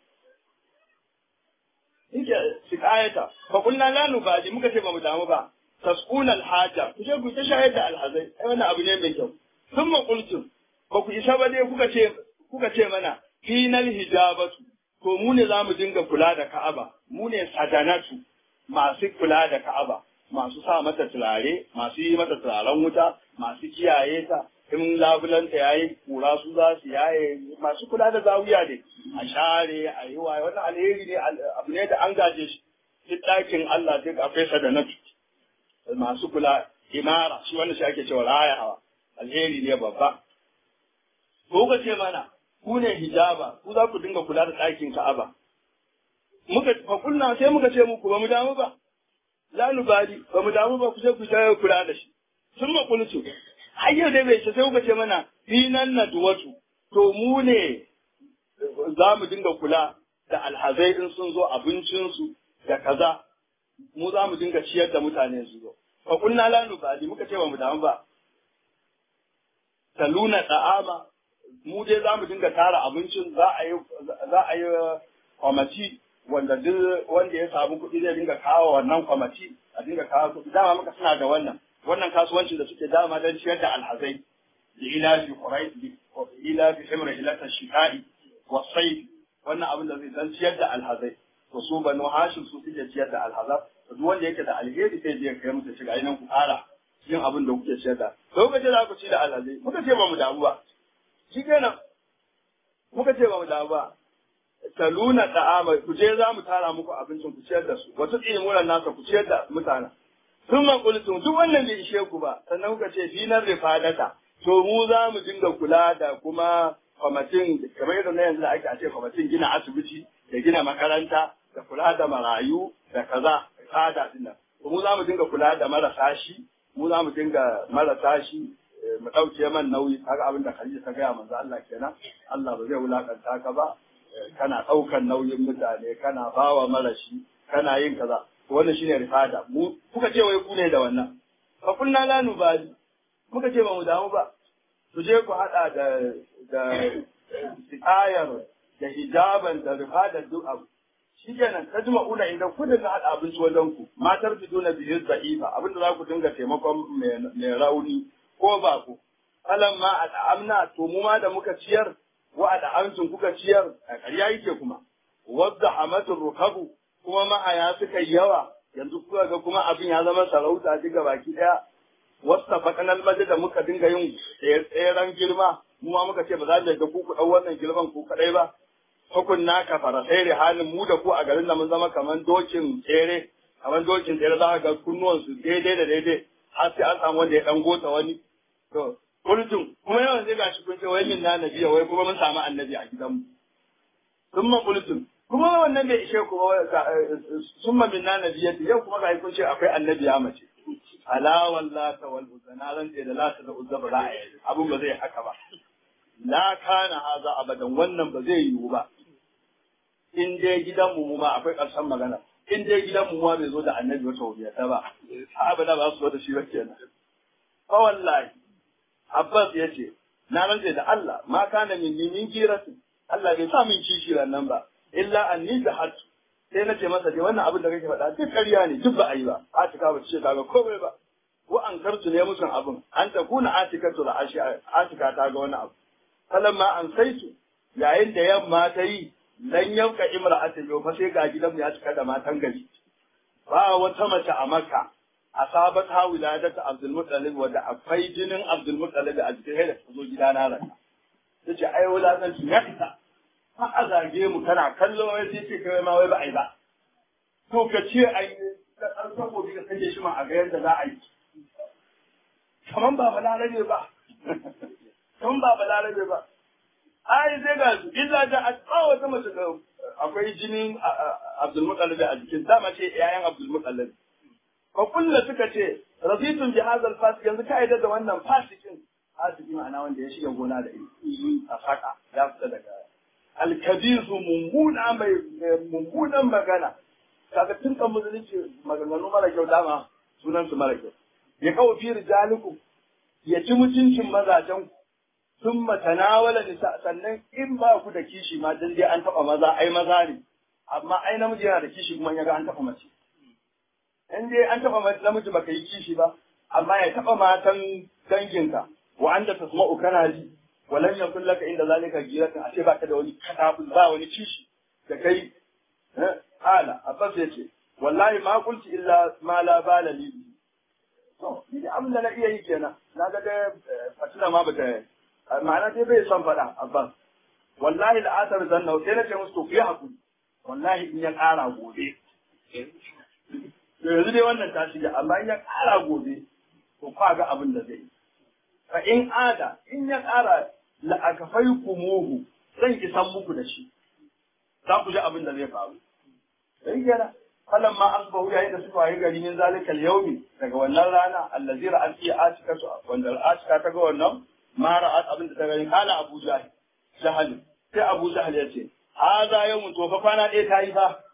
yake shikayata ba kulna la nu baji muka ce ba mu damu ba tasquna alhaja ku je ku ta shayar da alhazai ai wannan abu ne mai kyau sun ma kultum ba ku isa ba dai kuka ce kuka ce mana final hijabatu to mu ne za mu dinga kula da ka'aba mu ne sadanatu masu kula da ka'aba masu sa mata turare masu yi mata turaren wuta masu kiyaye ta in labulanta ya yi kura su za su yaye masu kula da zawiya ne a share a yi waye wannan alheri ne abu ne da an gaje shi duk ɗakin Allah duk akwai sadanatu masu kula imara shi wanda shi ake cewa rayawa alheri ne babba ko ka ce mana ku ne hijaba ku za ku dinga kula da ɗakin Ka'aba muka fa kunna sai muka ce muku ba mu damu ba la nubali ba mu damu ba ku je ku ta kula da shi sun ma kultu har yau dai bai ce sai muka ce mana finan nadwatu to mu ne za mu dinga kula da alhazai in sun zo abincinsu da kaza mu za mu dinga ciyar da mutane su zo fa kunna la nubali muka ce ba mu damu ba taluna da'ama mu dai za mu dinga tara abincin za a yi za a yi kwamati wanda duk wanda ya samu kuɗi zai dinga kawo wannan kwamati a dinga kawo kuɗi dama muka suna da wannan wannan kasuwancin da suke dama don ciyar da alhazai da ila fi qurai ila fi himra ila tashkai wa sayf wannan abin da zai dan ciyar da alhazai to su banu hashim su suke ciyar da alhazar duk wanda yake da alheri sai je kai musu shiga nan ku ƙara cikin abin da kuke ciyar da lokacin da ku ci da alhazai muka ce ba mu damu ba shi kenan muka ce ba mu damu ba taluna da'ama ku je za mu tara muku abincin ku ciyar da su wata ilimuran nasa ku ciyar da mutane sun man kultum duk wannan bai ishe ku ba sannan kuka ce dinar rifadata to mu za mu dinga kula da kuma kwamitin kamar yadda na yanzu da ake a ce kwamitin gina asibiti da gina makaranta da kula da marayu da kaza kada din nan mu za mu dinga kula da marasa shi mu za mu dinga marasa shi mu ɗauke man nauyi kaga abin da Khadija ta gaya manzo Allah kenan Allah ba zai wulakanta ka ba kana ɗaukan nauyin mutane kana bawa marashi kana yin kaza wannan shine rifada mu kuka ce wai ku ne da wannan fa kunna la nubali muka ce ba mu damu ba su je ku hada da da ayar da hijaban da rifada duk abu shikenan ta jima una inda ku dinga hada abinci wajen ku matar fi duna bihi da'ifa abinda za ku dinga taimakon mai rauni ko ba ku alam ma al'amna to mu ma da muka ciyar wa al'amcin kuka ciyar a ƙarya yake kuma wadda hamatul rukabu kuma ma'aya suka yawa yanzu kuka ga kuma abin ya zama sarauta duka baki daya wasta fakanal maji da muka dinga yin tseren girma mu ma muka ce ba za mu ga ku ku dau wannan girman ku kadai ba hukunna ka fara sai halin mu da ku a garin da mun zama kaman dokin tsere kaman dokin tsere za ka ga kunnuwan su daidai da daidai har sai an samu wanda ya dan gota wani to kultum kuma yawan sai gashi kun ce wai min na nabiya wai kuma mun samu annabi a gidanmu summa kultum kuma wannan bai ishe ku summa min na nabiya yau kuma ga kun ce akwai annabi ya mace ala wallata wal uzza na ran da lata da uzza ba za a yi abun ba zai haka ba la kana haza abadan wannan ba zai yiwu ba in dai gidanmu mu ma akwai ƙarshen magana in dai gidanmu ma bai zo da annabi wata wubiyata ba abada ba su zo da shi ba kenan fa wallahi Abbas ya ce, Na rantse da Allah, ma kana min min giratu, Allah bai sa min kishi nan ba, illa an ni da hatu. Sai na ce masa dai wannan abin da kake faɗa duk ƙarya ne, duk ba a yi ba, Atika ba ce kaga komai ba. Ko an kartu ne musun abin, an ta kuna Atika to da Atika ta ga wani abu. Kalan ma an sai su, yayin da yamma ta yi, lan yanka imra'ata yau fa sai ga gidanmu ya cika da matan gari. Ba wata mace a Makka, asabat ha wiladata Abdul Muttalib wanda akwai jinin Abdul Muttalib a cikin haida ta zo gida na rana tace ai wuladan su ya fita ha a zage mu kana kallo wai sai ce kai ma wai ba ai ba to ka ce ai ka karfa ko ka kaje shi ma a ga yadda za a yi kaman ba balarabe ba kaman ba balarabe ba ai sai ga su illa da a tsawo ta mace akwai jinin Abdul Muttalib a jikin dama ce yayan Abdul Muttalib fa kulla suka ce razitun bi hadal fasik yanzu ka yadda da wannan fasikin fasiki ma'ana wanda ya shiga gona da ilimi a saka ya fita daga alkabisu mummuna mai mummunan magana kaga tun kan musulunci maganganu mara kyau dama sunan su mara kyau ya kawo fi rijaliku ya ci mutuncin mazajen ku sun matanawala nisa sannan in ba ku da kishi ma dan dai an taba maza ai maza ne amma ai namiji yana da kishi kuma ya ga an taba mace in dai an taɓa namiji baka yi kishi ba amma ya taɓa matan danginka wa anta tasma'u kana ji walan yakun laka inda zalika giratan a ce baka da wani katabul ba wani kishi da kai ala abbas yace wallahi ma qulti illa ma la bala li to ni da abin da na iya yi kenan na ga da fatina ma bata ma'ana dai bai son faɗa abbas wallahi la'atar zanna sai na ce musu to ku yi hakuri wallahi in ya ƙara gobe to yanzu dai wannan ta shiga amma in ya ƙara gobe to kwa ga abin da zai yi fa in ada in ya ƙara la'akafai kumuhu zan isan muku da shi za ku ji abin da zai faru sai kenan falan ma an bahu yayin da suka yi gari min zalikal yaumi daga wannan rana allazi ra'at fi atika su wanda atika ta ga wannan ma ra'at abin da ta gani kala abu jahil jahal sai abu jahil ya ce haza yawmun to fa kwana ɗaya ta yi fa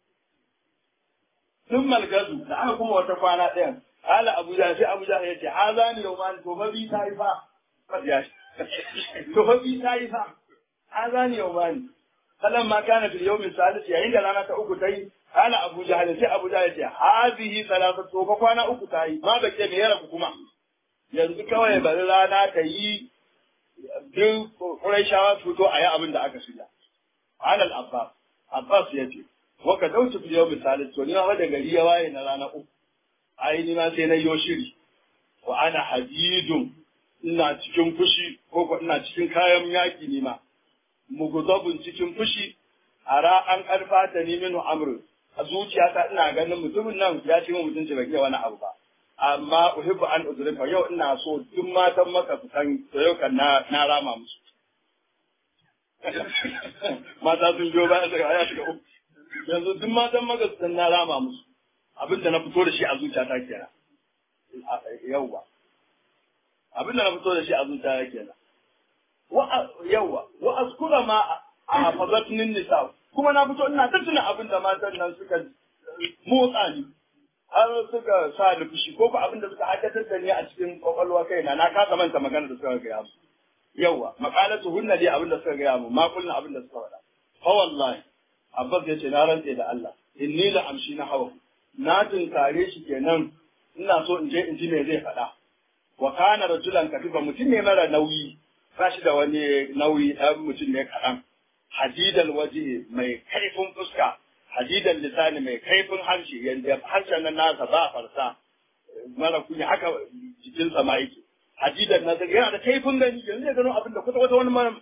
sun malgazu da aka kuma wata kwana ɗayan ala abu jahil sai abu jahil ya ce haza ni yawman to fa bi ta yi fa to fa bi ta yi fa haza ni yawman kalan ma kana fil yawmin salis yayin da rana ta uku ta yi Kala Abu Jahal sai Abu Jahal ce hazihi salatu to fa kwana uku ta yi ma bace me yara kuma yanzu kawai bari rana ta yi duk Qurayshawa fito a yi abin da aka shirya Alal Abbas Abbas ya ce wa ka dauki fil yawmin salis to ni ma da gari ya waye na rana uku ai ni ma sai na yo shiri wa ana hadidun ina cikin fushi ko ko ina cikin kayan yaki ni ma mugudabun cikin fushi ara an karfa ta ni minu amru a zuciyata ina ganin mutumin nan ya ce min mutunci bai iya wani abu ba amma uhibbu an uzurika yau ina so duk matan maka su san to yau kan na na rama musu mata sun biyo bayan daga aya shiga uku yanzu duk matan magas sun na rama musu abin da na fito da shi a zuciyata kenan yawwa abin da na fito da shi a zuciyata kenan wa yawwa wa askura ma a hafazatnin nisa kuma na fito ina ta tuna abin da matan nan suka motsa ni har suka sa ni fushi ko ko abin da suka haddatar da ni a cikin kwakwalwa kaina na kasa manta magana da suka gaya mu yawa maqalatu hunna dai abin da suka gaya mu ma kullun abin da suka faɗa fa wallahi abbas ya ce na rantse da Allah inni la amshi na hawa na tunkare shi kenan ina so in je in ji me zai faɗa wa kana rajulan katifa mutum ne mara nauyi ba shi da wani nauyi ɗan mutum ne kaɗan hadidal waje mai kaifin fuska hadidal lisani mai kaifin harshe yanda harshen nan nasa ba farsa mara kunya haka jikinsa ma yake hadidal nasa yana da kaifin gani yanzu zai gano abin da kwata kwata wani mara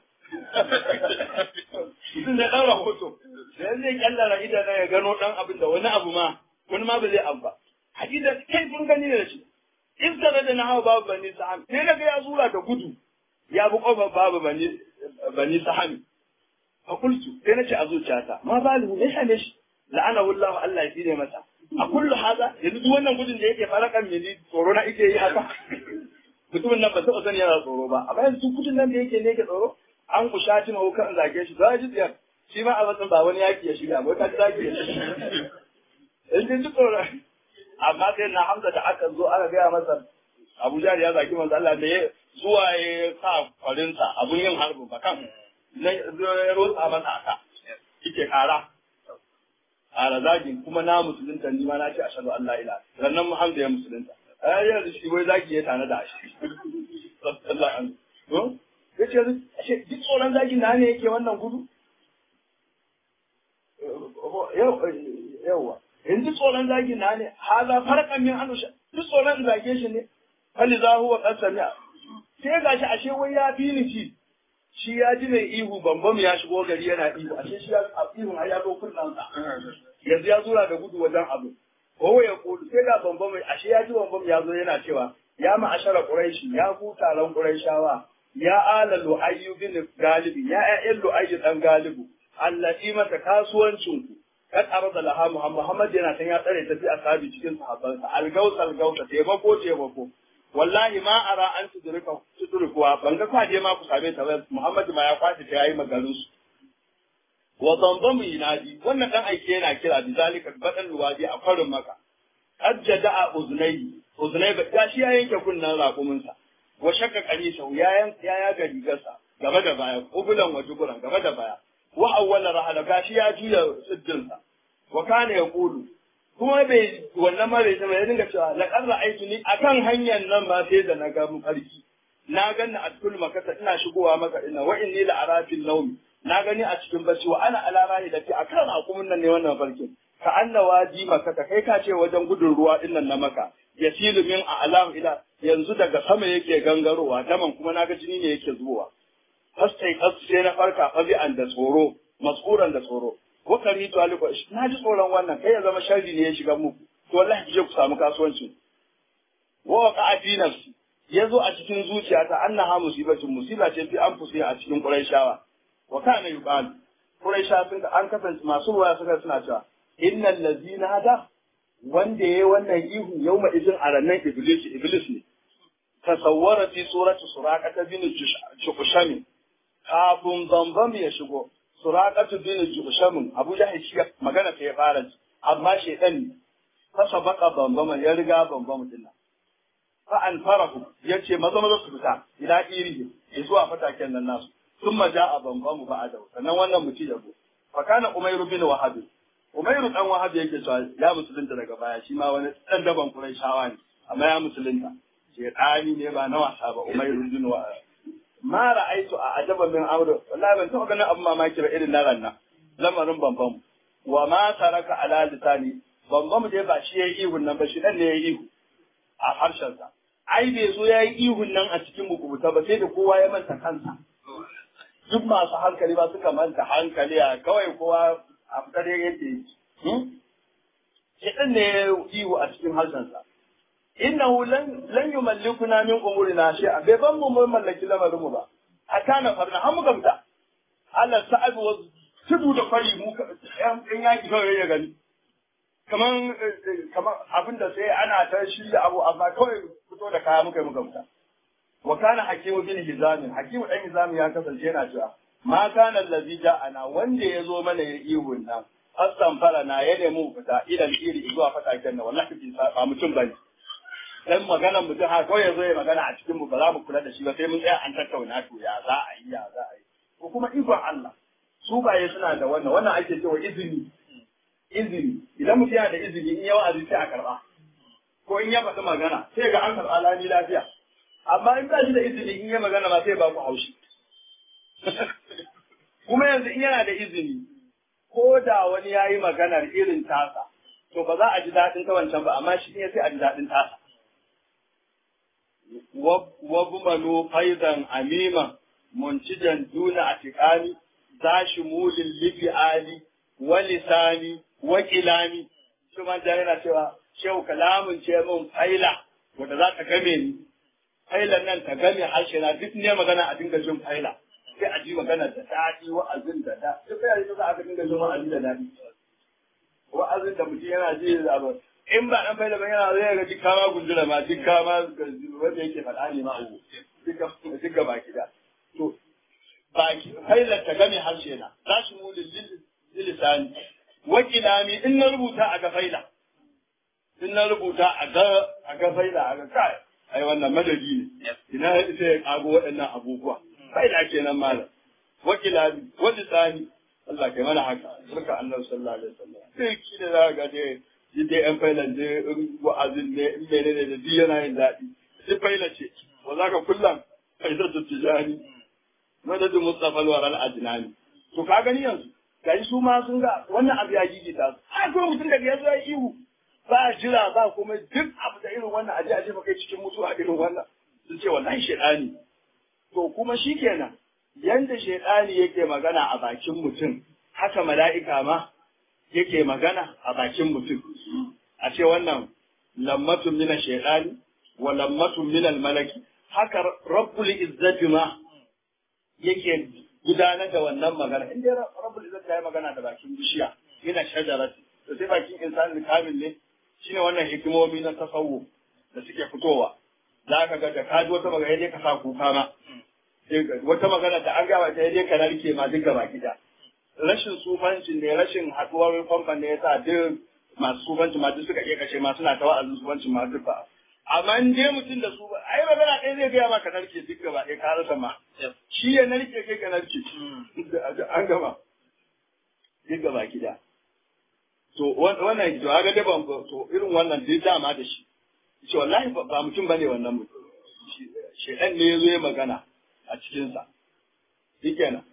mutum zai ɗan rahoto da yanzu zai kyallara idan ya gano ɗan abin da wani abu ma wani ma ba zai abu ba hadidal kaifin gani ne da shi in tare da na hawa babu bani sa'am sai na ga ya zura da gudu ya bi kofar babu bani bani sahami fa kultu sai nace a zuciyata ma balu me same shi la'ana wallahu Allah ya tsine masa a kullu haza yanzu duk wannan gudun da yake farakan mini tsoro na yake yi haka mutumin nan ba taɓa sani yana tsoro ba amma yanzu gudun nan da yake ne yake tsoro an ku shati ma kan zage shi za ji tsiyar shi ma a matsayin ba wani yaki ya shiga ba ka zage ya shiga in ji tsoro amma sai na Hamza da aka zo aka gaya masa Abuja ya zaki manzo Allah da ya zuwa ya sa kwarinsa abun yin harbin ba kan na ya rotsa masa aka yake kara kara zagi kuma na musulunta ni ma na ce ashhadu an la ilaha sannan Muhammad ya musulunta ai yanzu shi wai zagi ya tana da shi sallallahu alaihi wasallam yace ashe duk tsoron zagi na ne yake wannan gudu yawa in ji tsoron zagi na ne haza farqan min anusha duk tsoron zage shi ne fali za huwa qasamiya sai gashi ashe wai ya fi ni ci shi ya ji mai ihu bambam ya shigo gari yana ihu ashe shi ya ihun har ya zo kunnan sa yanzu ya zura da gudu wajen abu ko ya kulu sai ga bambam ashe ya ji bambam ya zo yana cewa ya ma'ashara quraishi ya ku taron quraishawa ya ala lu'ayyu bin galibi ya ya'yan lu'ayyu dan galibu allati mata kasuwancin ku kad arada laha muhammad yana san ya tsare ta fi asabi cikin sahabbansa algaus algausa taimako taimako wallahi ma ara an tudurika tudurikuwa ban ga kwaje ma ku same ta ba muhammad ma ya kwace ta yayi magarin su wa zamzamu yinadi wannan dan aike yana kira bi zalika badan luwadi a farin maka ajjada uznai uznai ba ya shi ya yanke kunnan raƙumin sa wa shakka qarisa ya yan ya ya ga rigarsa gaba da baya kubulan wa juburan gaba da baya wa awwala rahala gashi ya juya siddinsa wa kana yaqulu kuma bai wannan ma bai ya dinga cewa laqad ra'aytu ni akan hanyar nan ba sai da na ga mafarki na ganni a cikin makasa ina shigowa maka ina wa inni la arafil nawm na gani a cikin bacci wa ana ala rahi da fi akan akumin nan ne wannan farkin ka anna waji maka kai ka ce wajen gudun ruwa din nan na maka yasilu min a'lam ila yanzu daga sama yake gangarowa daman kuma naga jini ne yake zuwa fastai kasu sai na farka fabi'an da tsoro maskuran da tsoro ko kari to aliko na ji tsoron wannan kai ya zama sharri ne ya shiga muku to wallahi je ku samu kasuwancin wa waqa fi nafsi yazo a cikin zuciyata annaha musibatun musiba ce fi an fusi a cikin quraishawa wa kana yuqal quraisha sun an kasance masu ruwa suka suna cewa innal ladzina hada wanda yayi wannan ihu yauma izin a rannan iblis iblis ne tasawwara fi surati suraqata bin jushami kafin bambam ya shigo suraqatu bin jushamin abu jahil shi magana ta ya fara amma shedan ne fasa baka bambam ya riga bambam din nan fa an farahu yace maza maza su fita ila irihi ya zuwa fataken nan nasu sun maja a bambam ba a dau sannan wannan mutum ya go fa kana umairu bin wahab umairu dan wahab yake cewa ya musulunta daga baya shi ma wani dan daban quraishawa ne amma ya musulunta shedani ne ba na wasa ba umairu bin wahab ma ra'aitu a ajaba min amru wallahi ban taɓa ganin abin mamaki ba irin na ranna lamarin bambam wa ma taraka ala lisani bambam dai ba shi yayi ihun nan ba shi dan ne yayi ihu a harshen sa ai bai zo yayi ihun nan a cikin bukubuta ba sai da kowa ya manta kansa duk masu hankali ba suka manta hankali a kawai kowa a fitar yake yi shi dan ne ihu a cikin harshen sa innahu lan lan yumallikuna min umurina shay'a bai ban mu mun mallaki lamarin mu ba hatta na farna har muka fita Allah sa'ad wa tudu da kwari mu in yaki kawai ya gani kaman kaman abin da sai ana ta shirya abu amma kawai fito da kaya muka yi muka fita wa kana hakimu bin hizamin hakimu dan hizamin ya kasance yana cewa ma kana allazi ja'ana wanda ya zo mana ya ihun nan aslan fara na ya nemi fita idan iri zuwa fataken nan wallahi ba mutum bane dan magana mutum ha kawai ya zo ya magana a cikin mu ba za mu kula da shi ba sai mun tsaya an tattauna to ya za a yi ya za a yi ko kuma ikon Allah su baye suna da wannan wannan ake cewa izini izini idan mutum yana da izini in ya wa'azi sai a karba ko in ya faɗi magana sai ga an karɓa lani lafiya amma in ba shi da izini in ya magana ma sai ba ku haushi kuma yanzu in yana da izini ko da wani ya yi maganar irin tasa to ba za a ji daɗin ta wancan ba amma shi ne sai a ji daɗin tasa wabmanu faidan amima muntijan duna atiqani za shi mulin libi ali wa lisani wa kilami shi man da yana cewa shehu kalamun ce min faila wanda za ta game ni failan nan ta game harshe na duk ne magana a dinga jin faila sai a ji magana da daɗi wa'azin da da duk ya yi za a dinga jin wa'azi da daɗi wa'azin da mutum yana ji da abu in ba dan faila ba yana zai ga duk kama gundura ma duk kama wanda yake faɗa ne ma abu duk ga baki da to baki failar ta game harshe na za shi mu lilisani wakilami in na rubuta a ga faila in na rubuta a ga a ga faila a ga kai ai wannan madadi ne ina sai ya kago waɗannan abubuwa faila kenan malam wakilami walisani Allah kai mana haka barka annabi sallallahu alaihi wasallam sai ki da za ga dai dai yan failan dai in wa'azin ne in menene da duk yana yin daɗi sai faila ce wa zaka kullan faidatu tijani madadu mustafa al ajnani to ka gani yanzu gari su ma sun ga wannan abu ya gigita su a ko mutum daga yanzu ya ihu ba jira ba kuma duk abu da irin wannan aje aje kai cikin mutuwa irin wannan sun ce wallahi shedani to kuma shikenan yanda shedani yake magana a bakin mutum haka mala'ika ma yake magana a bakin mutum a ce wannan lammatun mina shedani wa lammatun minal malaki haka rabbul izzati ma yake gudanar da wannan magana in dai rabbul izzati ya yi magana da bakin bishiya yana shajarati to sai bakin insani kamil ne shine wannan hikimomi na tasawuf da suke fitowa za ka ga da ka ji wata magana dai ka sa kuka ma wata magana da an gaba ta dai ka narke ma duk gaba gida rashin sufanci ne rashin haduwar famfan ne yasa duk masu sufanci ma duk suka iya kashe ma suna ta wa'azin sufanci ma duk ba amma in dai mutum da su ai magana ɗaya zai gaya maka narke duk gaba ɗaya ka rasa ma shi ya narke kai ka narke an gama duk gaba gida to wannan to ga da ban to irin wannan duk dama da shi ce wallahi ba mutum bane wannan mutum shedan ne yazo ya magana a cikin sa shikenan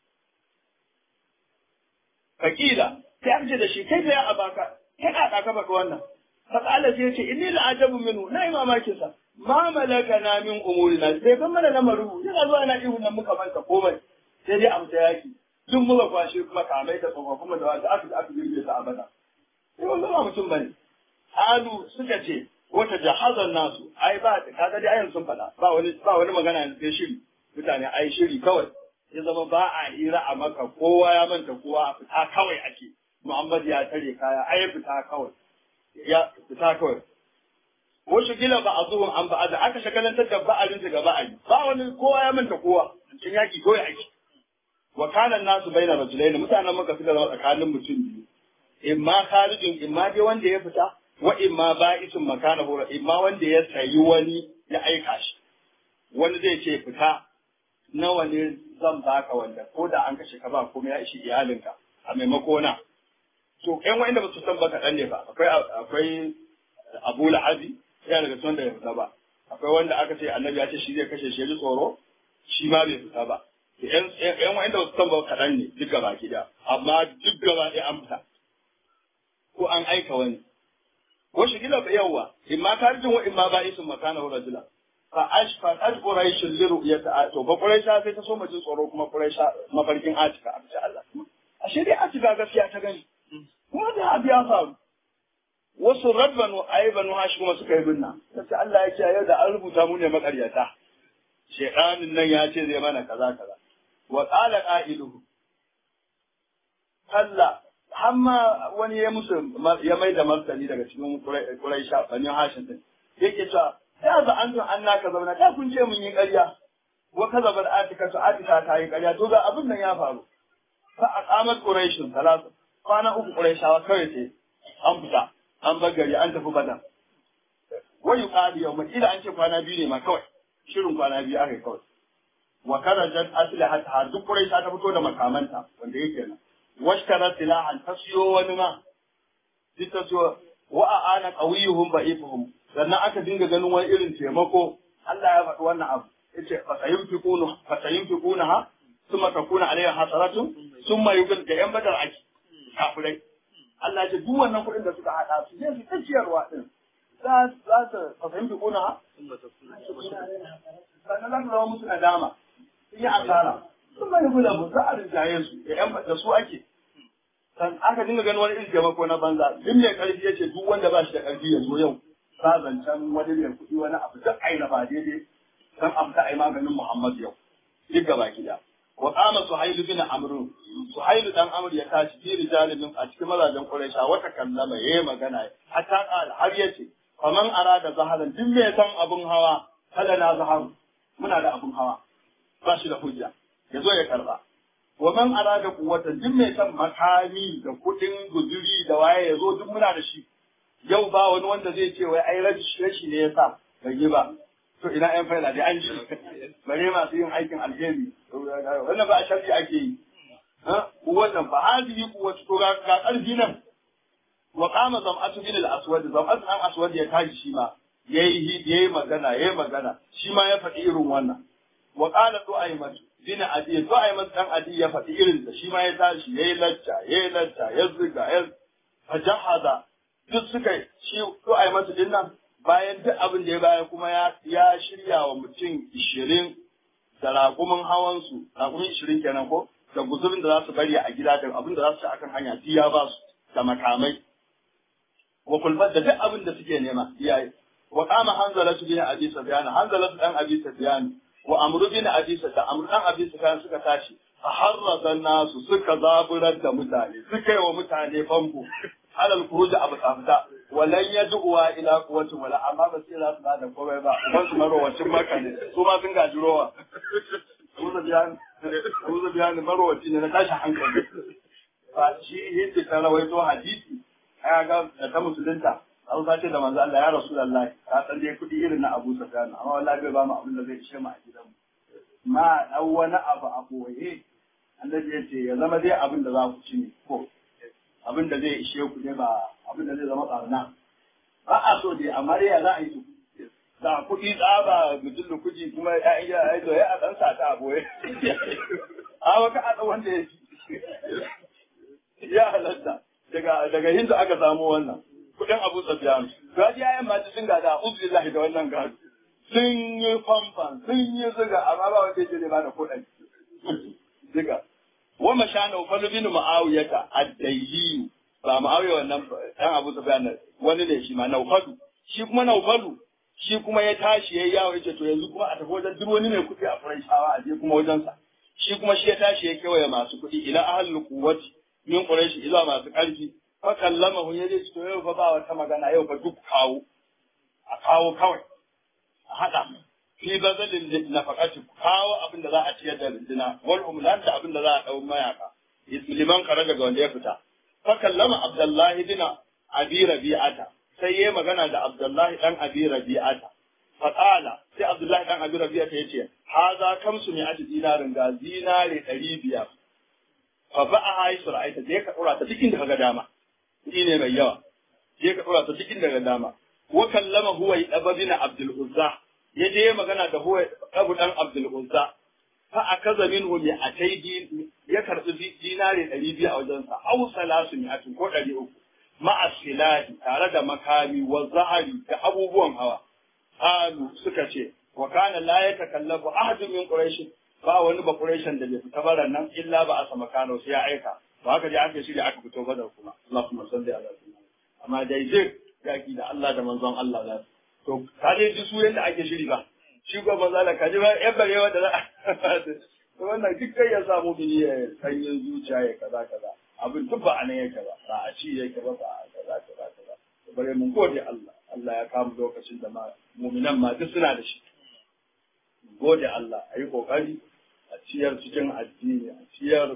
fakila sai an ce da shi kai ya abaka kai ka ka baka wannan fakala sai ce inni la ajabu minhu na mamakin sa ma malaka na min umurina sai ban mana lamarin yana zuwa na ihu nan muka manta komai sai dai amsa yaki duk muka kwashe kuma kamai da tsofaffin da wanda aka aka girbe ta abada sai wannan ba mutum bane halu suka ce wata jahazan nasu ai ba kaga dai ayan sun faɗa ba wani ba wani magana yanzu sai shiri mutane ai shiri kawai ya zama ba a hira a maka kowa ya manta kowa fita kawai ake Muhammad ya tare kaya ai fita kawai ya fita kawai ko shigila ba a zuwan an ba da aka shagalantar da ba'alin daga ba'ali ba wani kowa ya manta kowa cikin yaki kawai ake wa kana nasu baina rajulaini mutanen maka suka zama tsakanin mutum biyu imma kharijin imma dai wanda ya fita wa imma ba'isun makana hura imma wanda ya sayi wani ya aika shi wani zai ce fita nawa ne zan baka wanda ko da an kashe ka ba kuma ya ishi iyalinka a maimako na to ƴan wa'inda ba su san ba kaɗan ne ba akwai akwai abu la'abi yana daga cikin da ya fita ba akwai wanda aka ce annabi ya ce shi zai kashe shi tsoro shi ma bai fita ba ƴan wa'inda ba su san ba kaɗan ne duk gaba gida amma duk gaba ɗaya an fita ko an aika wani ko shi gila yawa imma karjin wa imma ba isin makana wa rajula fa ashfa aj quraish li ru'yata to ba quraisha sai ta so majin tsoro kuma quraisha mafarkin atika a bisa Allah ashe dai atika gaskiya ta gani kuma da abu ya faru wasu rabbanu aibanu hashi kuma suka yi binna sai Allah ya ce yau da an rubuta mu ne makaryata shedanin nan ya ce zai mana kaza kaza wa qala qailuhu sallah har ma wani ya musu ya mai da martani daga cikin Quraisha bani Hashim din yake cewa ya za an tun annaka zauna da kun ce mun yi ƙarya wa kaza bar atika to atika ta yi ƙarya to ga abin nan ya faru fa aqamat quraish salasa kwana uku quraishawa kawai sai an fita an bar gari an tafi badar wa yuqali yawma ila an ce kwana biyu ne ma kawai shirin kwana biyu aka kawai wa karajat aslihata duk quraisha ta fito da makamanta wanda yake nan washtara silahan ta siyo wani ma duk ta siyo wa a'ana qawiyuhum ba'ifuhum sannan aka dinga ganin wani irin taimako Allah ya faɗi wannan abu yace fa sayunfiquna fa sayunfiquna ha thumma takuna alayha hasaratun thumma yuqal da yan badar aki kafirai Allah ya ce duk wannan kuɗin da suka hada su je su ta ciyarwa din za za ta fa sayunfiquna ha sannan za su zama musu nadama sun yi asara sun mai guda mu za a rinjaye su da yan da su ake san aka dinga ganin wani irin taimako na banza duk mai karfi yace duk wanda ba shi da karfi ya zo yau ba zancen wani mai kuɗi wani abu duk aina ba daidai dan amsa ai maganin Muhammad yau duk gaba da wa qama suhayl bin amr suhayl dan amr ya tashi fi rijalin a cikin mazajen quraisha wata kallama yayi magana hatta qala har yace faman arada zaharan duk mai san abun hawa kada na zaharu muna da abun hawa ba shi da hujja ya zo ya karba wa man arada quwwata duk mai san makami da kuɗin guzuri da waye ya zo duk muna da shi yau ba wani wanda zai ce wai ai rashi ne ya sa bai yi ba to ina yan faila dai an ji bare masu yin aikin alheri wannan ba a sharri ake yi wannan ba hadihi kuwatu to ga karfi nan wa qama zam'atu bin al-aswad zam'atu an aswad ya tashi shi ma yayi yayi magana yayi magana shi ma ya faɗi irin wannan wa qala du'aymat bin adi du'aymat dan adi ya faɗi irin da shi ma ya tashi yayi lacca yayi lacca ya ziga ya fajahaza duk suka shi du'aymat din nan bayan duk abin da ya baya kuma ya ya shirya wa mutum ishirin da raƙumin hawansu raƙumin ishirin kenan ko da guzurin da za su bari a gida da abin da za su ci akan hanya duk ya ba su da makamai wa kulbat da duk abin da suke nema iyaye wa qama hanzalatu bin abi sufyan hanzalatu dan abi sufyan wa amru bin abi sufyan amru dan abi sufyan suka tashi fa harrazan nasu suka zaburar da mutane suka yi wa mutane famfo alal kuruj abu tsafta walan yad'uwa ila quwwati wala amma ba sai za su da komai ba kuma su marowacin maka ne su ma sun gaji rowa Uzu biyan Uzu biyan marowaci ne na tashi hankali ba shi yadda ta rawaito hadisi aya ga da ta musulunta an ta ce da manzo Allah ya rasulullahi ka san dai kudi irin na Abu Sufyan amma wallahi bai ba mu abin da zai ishe mu a gidan mu ma dau wani abu a boye annabi ya ce ya zama dai abin da za ku ci ne ko abin da zai ishe ku ne ba abin da zai zama tsarna ba a so dai amma dai ya za a yi su da kuɗi tsaba mutum da kuji kuma ya iya aizo ya a ɗan sata a boye a waka a ɗan wanda ya ci ya halatta daga daga hindu aka samu wannan kuɗin abu safiyan gaji yayan ma sun gada ubillahi da wannan gado sun yi famfan sun yi zuga amma ba wanda ya ce ba da kuɗin zuga wa mashana ufalu bin ma'awiyata ad-dayyi ba ma'awiya wannan dan Abu Sufyan wani ne shi ma Naufalu shi kuma Naufalu shi kuma ya tashi yayi yawo yace to yanzu kuma a tafi wajen duk wani mai kuɗi a Qurayshawa a je kuma wajen sa shi kuma shi ya tashi ya kewaye masu kuɗi ila ahlul quwwati min Quraysh ila masu ƙarfi fa kallamahu yaje to yau fa ba wata magana yau fa duk kawo a kawo kawai a hada fi bazalin nafaqati kawo abin da za a ciyar da rindina wal umlan da abin da za a dau mayaka liman kare daga wanda ya fita fa kallama abdullahi bin abi rabi'ata sai yayi magana da abdullahi dan abi rabi'ata fa qala sai abdullahi dan abi rabi'ata yace haza kamsu ne ati dinarin ga dinare 500 fa ba a hayi sur'aita je ka dora ta cikin da kaga dama shi ne mai yawa je ka dora ta cikin daga dama wa kallama huwa ibn abdul uzza ya je magana da huwa abu dan Abdul Uzza fa akaza minhu mi ataidi ya karbi dinare 200 a wajensa aw salasu mi atun ko 300 ma'a silahi tare da makami wa zahari da abubuwan hawa qalu suka ce wa kana la yatakallafu ahadun min quraish ba wani ba quraishan da bai fita baran nan illa ba a sama kano sai ya aika ba haka dai aka shirya aka fito badar kuma Allahumma salli ala sayyidina amma dai zai yaki da Allah da manzon Allah za to ka je ji su yadda ake shiri ba shi ko ba zala ka ji ba yan barewa da za to wannan duk kai ya samu bini ya sanyin zuciya ya kaza kaza abin duk ba a nan yake ba ba a ci yake ba ba a kaza kaza kaza bare mun gode Allah Allah ya kama lokacin da ma mu'minan ma duk suna da shi gode Allah a yi kokari a ciyar cikin addini a ciyar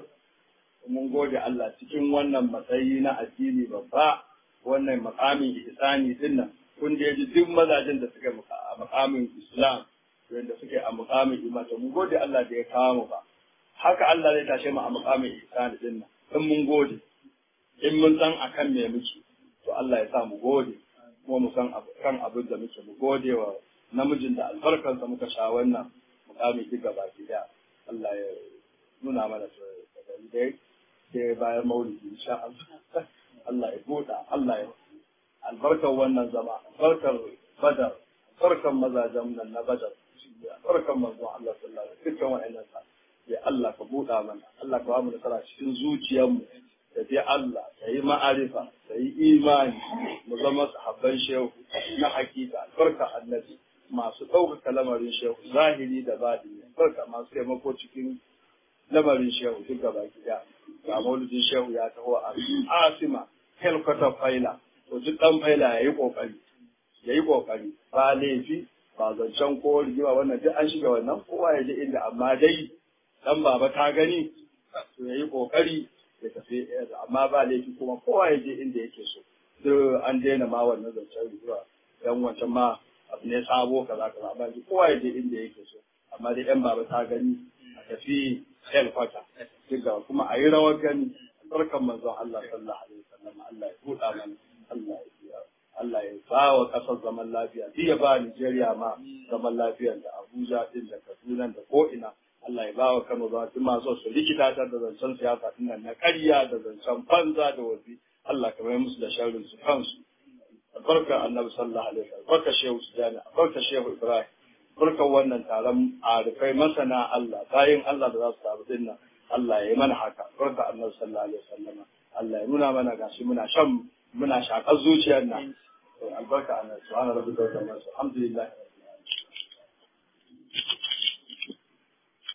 mun gode Allah cikin wannan matsayi na addini babba wannan makamin ihsani din nan kun da ji duk mazajen da suke a makamin Islam wanda suke a makamin imani mun gode Allah da ya kawo mu ba haka Allah zai tashe mu a makamin ihsani din nan in mun gode in mun san akan me muke to Allah ya sa mu gode kuma mu san kan abin da muke mu gode wa namijin da albarkansa muka sha wannan mukamin duk gaba daya Allah ya nuna mana da dai sai bayan maulidi insha Allah Allah ya buɗa Allah ya albarkar wannan zama albarkar badar albarkar mazajen nan na badar albarkar manzon Allah sallallahu alaihi wasallam dukkan wa'annan sa ya Allah ka buɗa mana Allah ka ba mu nasara cikin zuciyarmu da bi Allah da yi ma'arifa da yi imani mu zama sahabban shehu na hakika albarka annabi masu ɗaukaka lamarin shehu zahiri da baɗini albarka masu taimako cikin lamarin shehu duk gaba gida ga maulidin shehu ya taho a asima helkwatar faila to duk ɗan faila ya yi ƙoƙari ya yi ƙoƙari ba laifi ba zancen ko rigima wannan duk an shiga wannan kowa ya je inda amma dai ɗan baba ta gani to ya yi ƙoƙari ya tafi amma ba laifi kuma kowa ya je inda yake so duk an daina ma wannan zancen rigima dan wancan ma abu ne sabo kaza kaza amma kowa ya je inda yake so amma dai ɗan baba ta gani a tafi helkwata duk kuma a yi rawar gani barkan manzon Allah sallallahu alaihi wasallam Allah ya buɗa mana Allah ya Allah ya ba wa ƙasar zaman lafiya duk ya ba Nigeria ma zaman lafiya da Abuja din da Kaduna da ko ina Allah ya ba wa Kano ba duk masu su rikita ta da zancen siyasa din nan na ƙarya da zancen banza da wazi Allah ka mai musu da sharrin su kansu barka annabi sallallahu alaihi wasallam barka shehu sujana barka shehu ibrahim barka wannan taron arifai masana Allah bayan Allah da za su taru dinnan Allah ya yi mana haka barka annabi sallallahu alaihi wasallam Allah ya nuna mana gashi muna shan muna shakar zuciyar nan albarka annabi subhanahu wa ta'ala alhamdulillah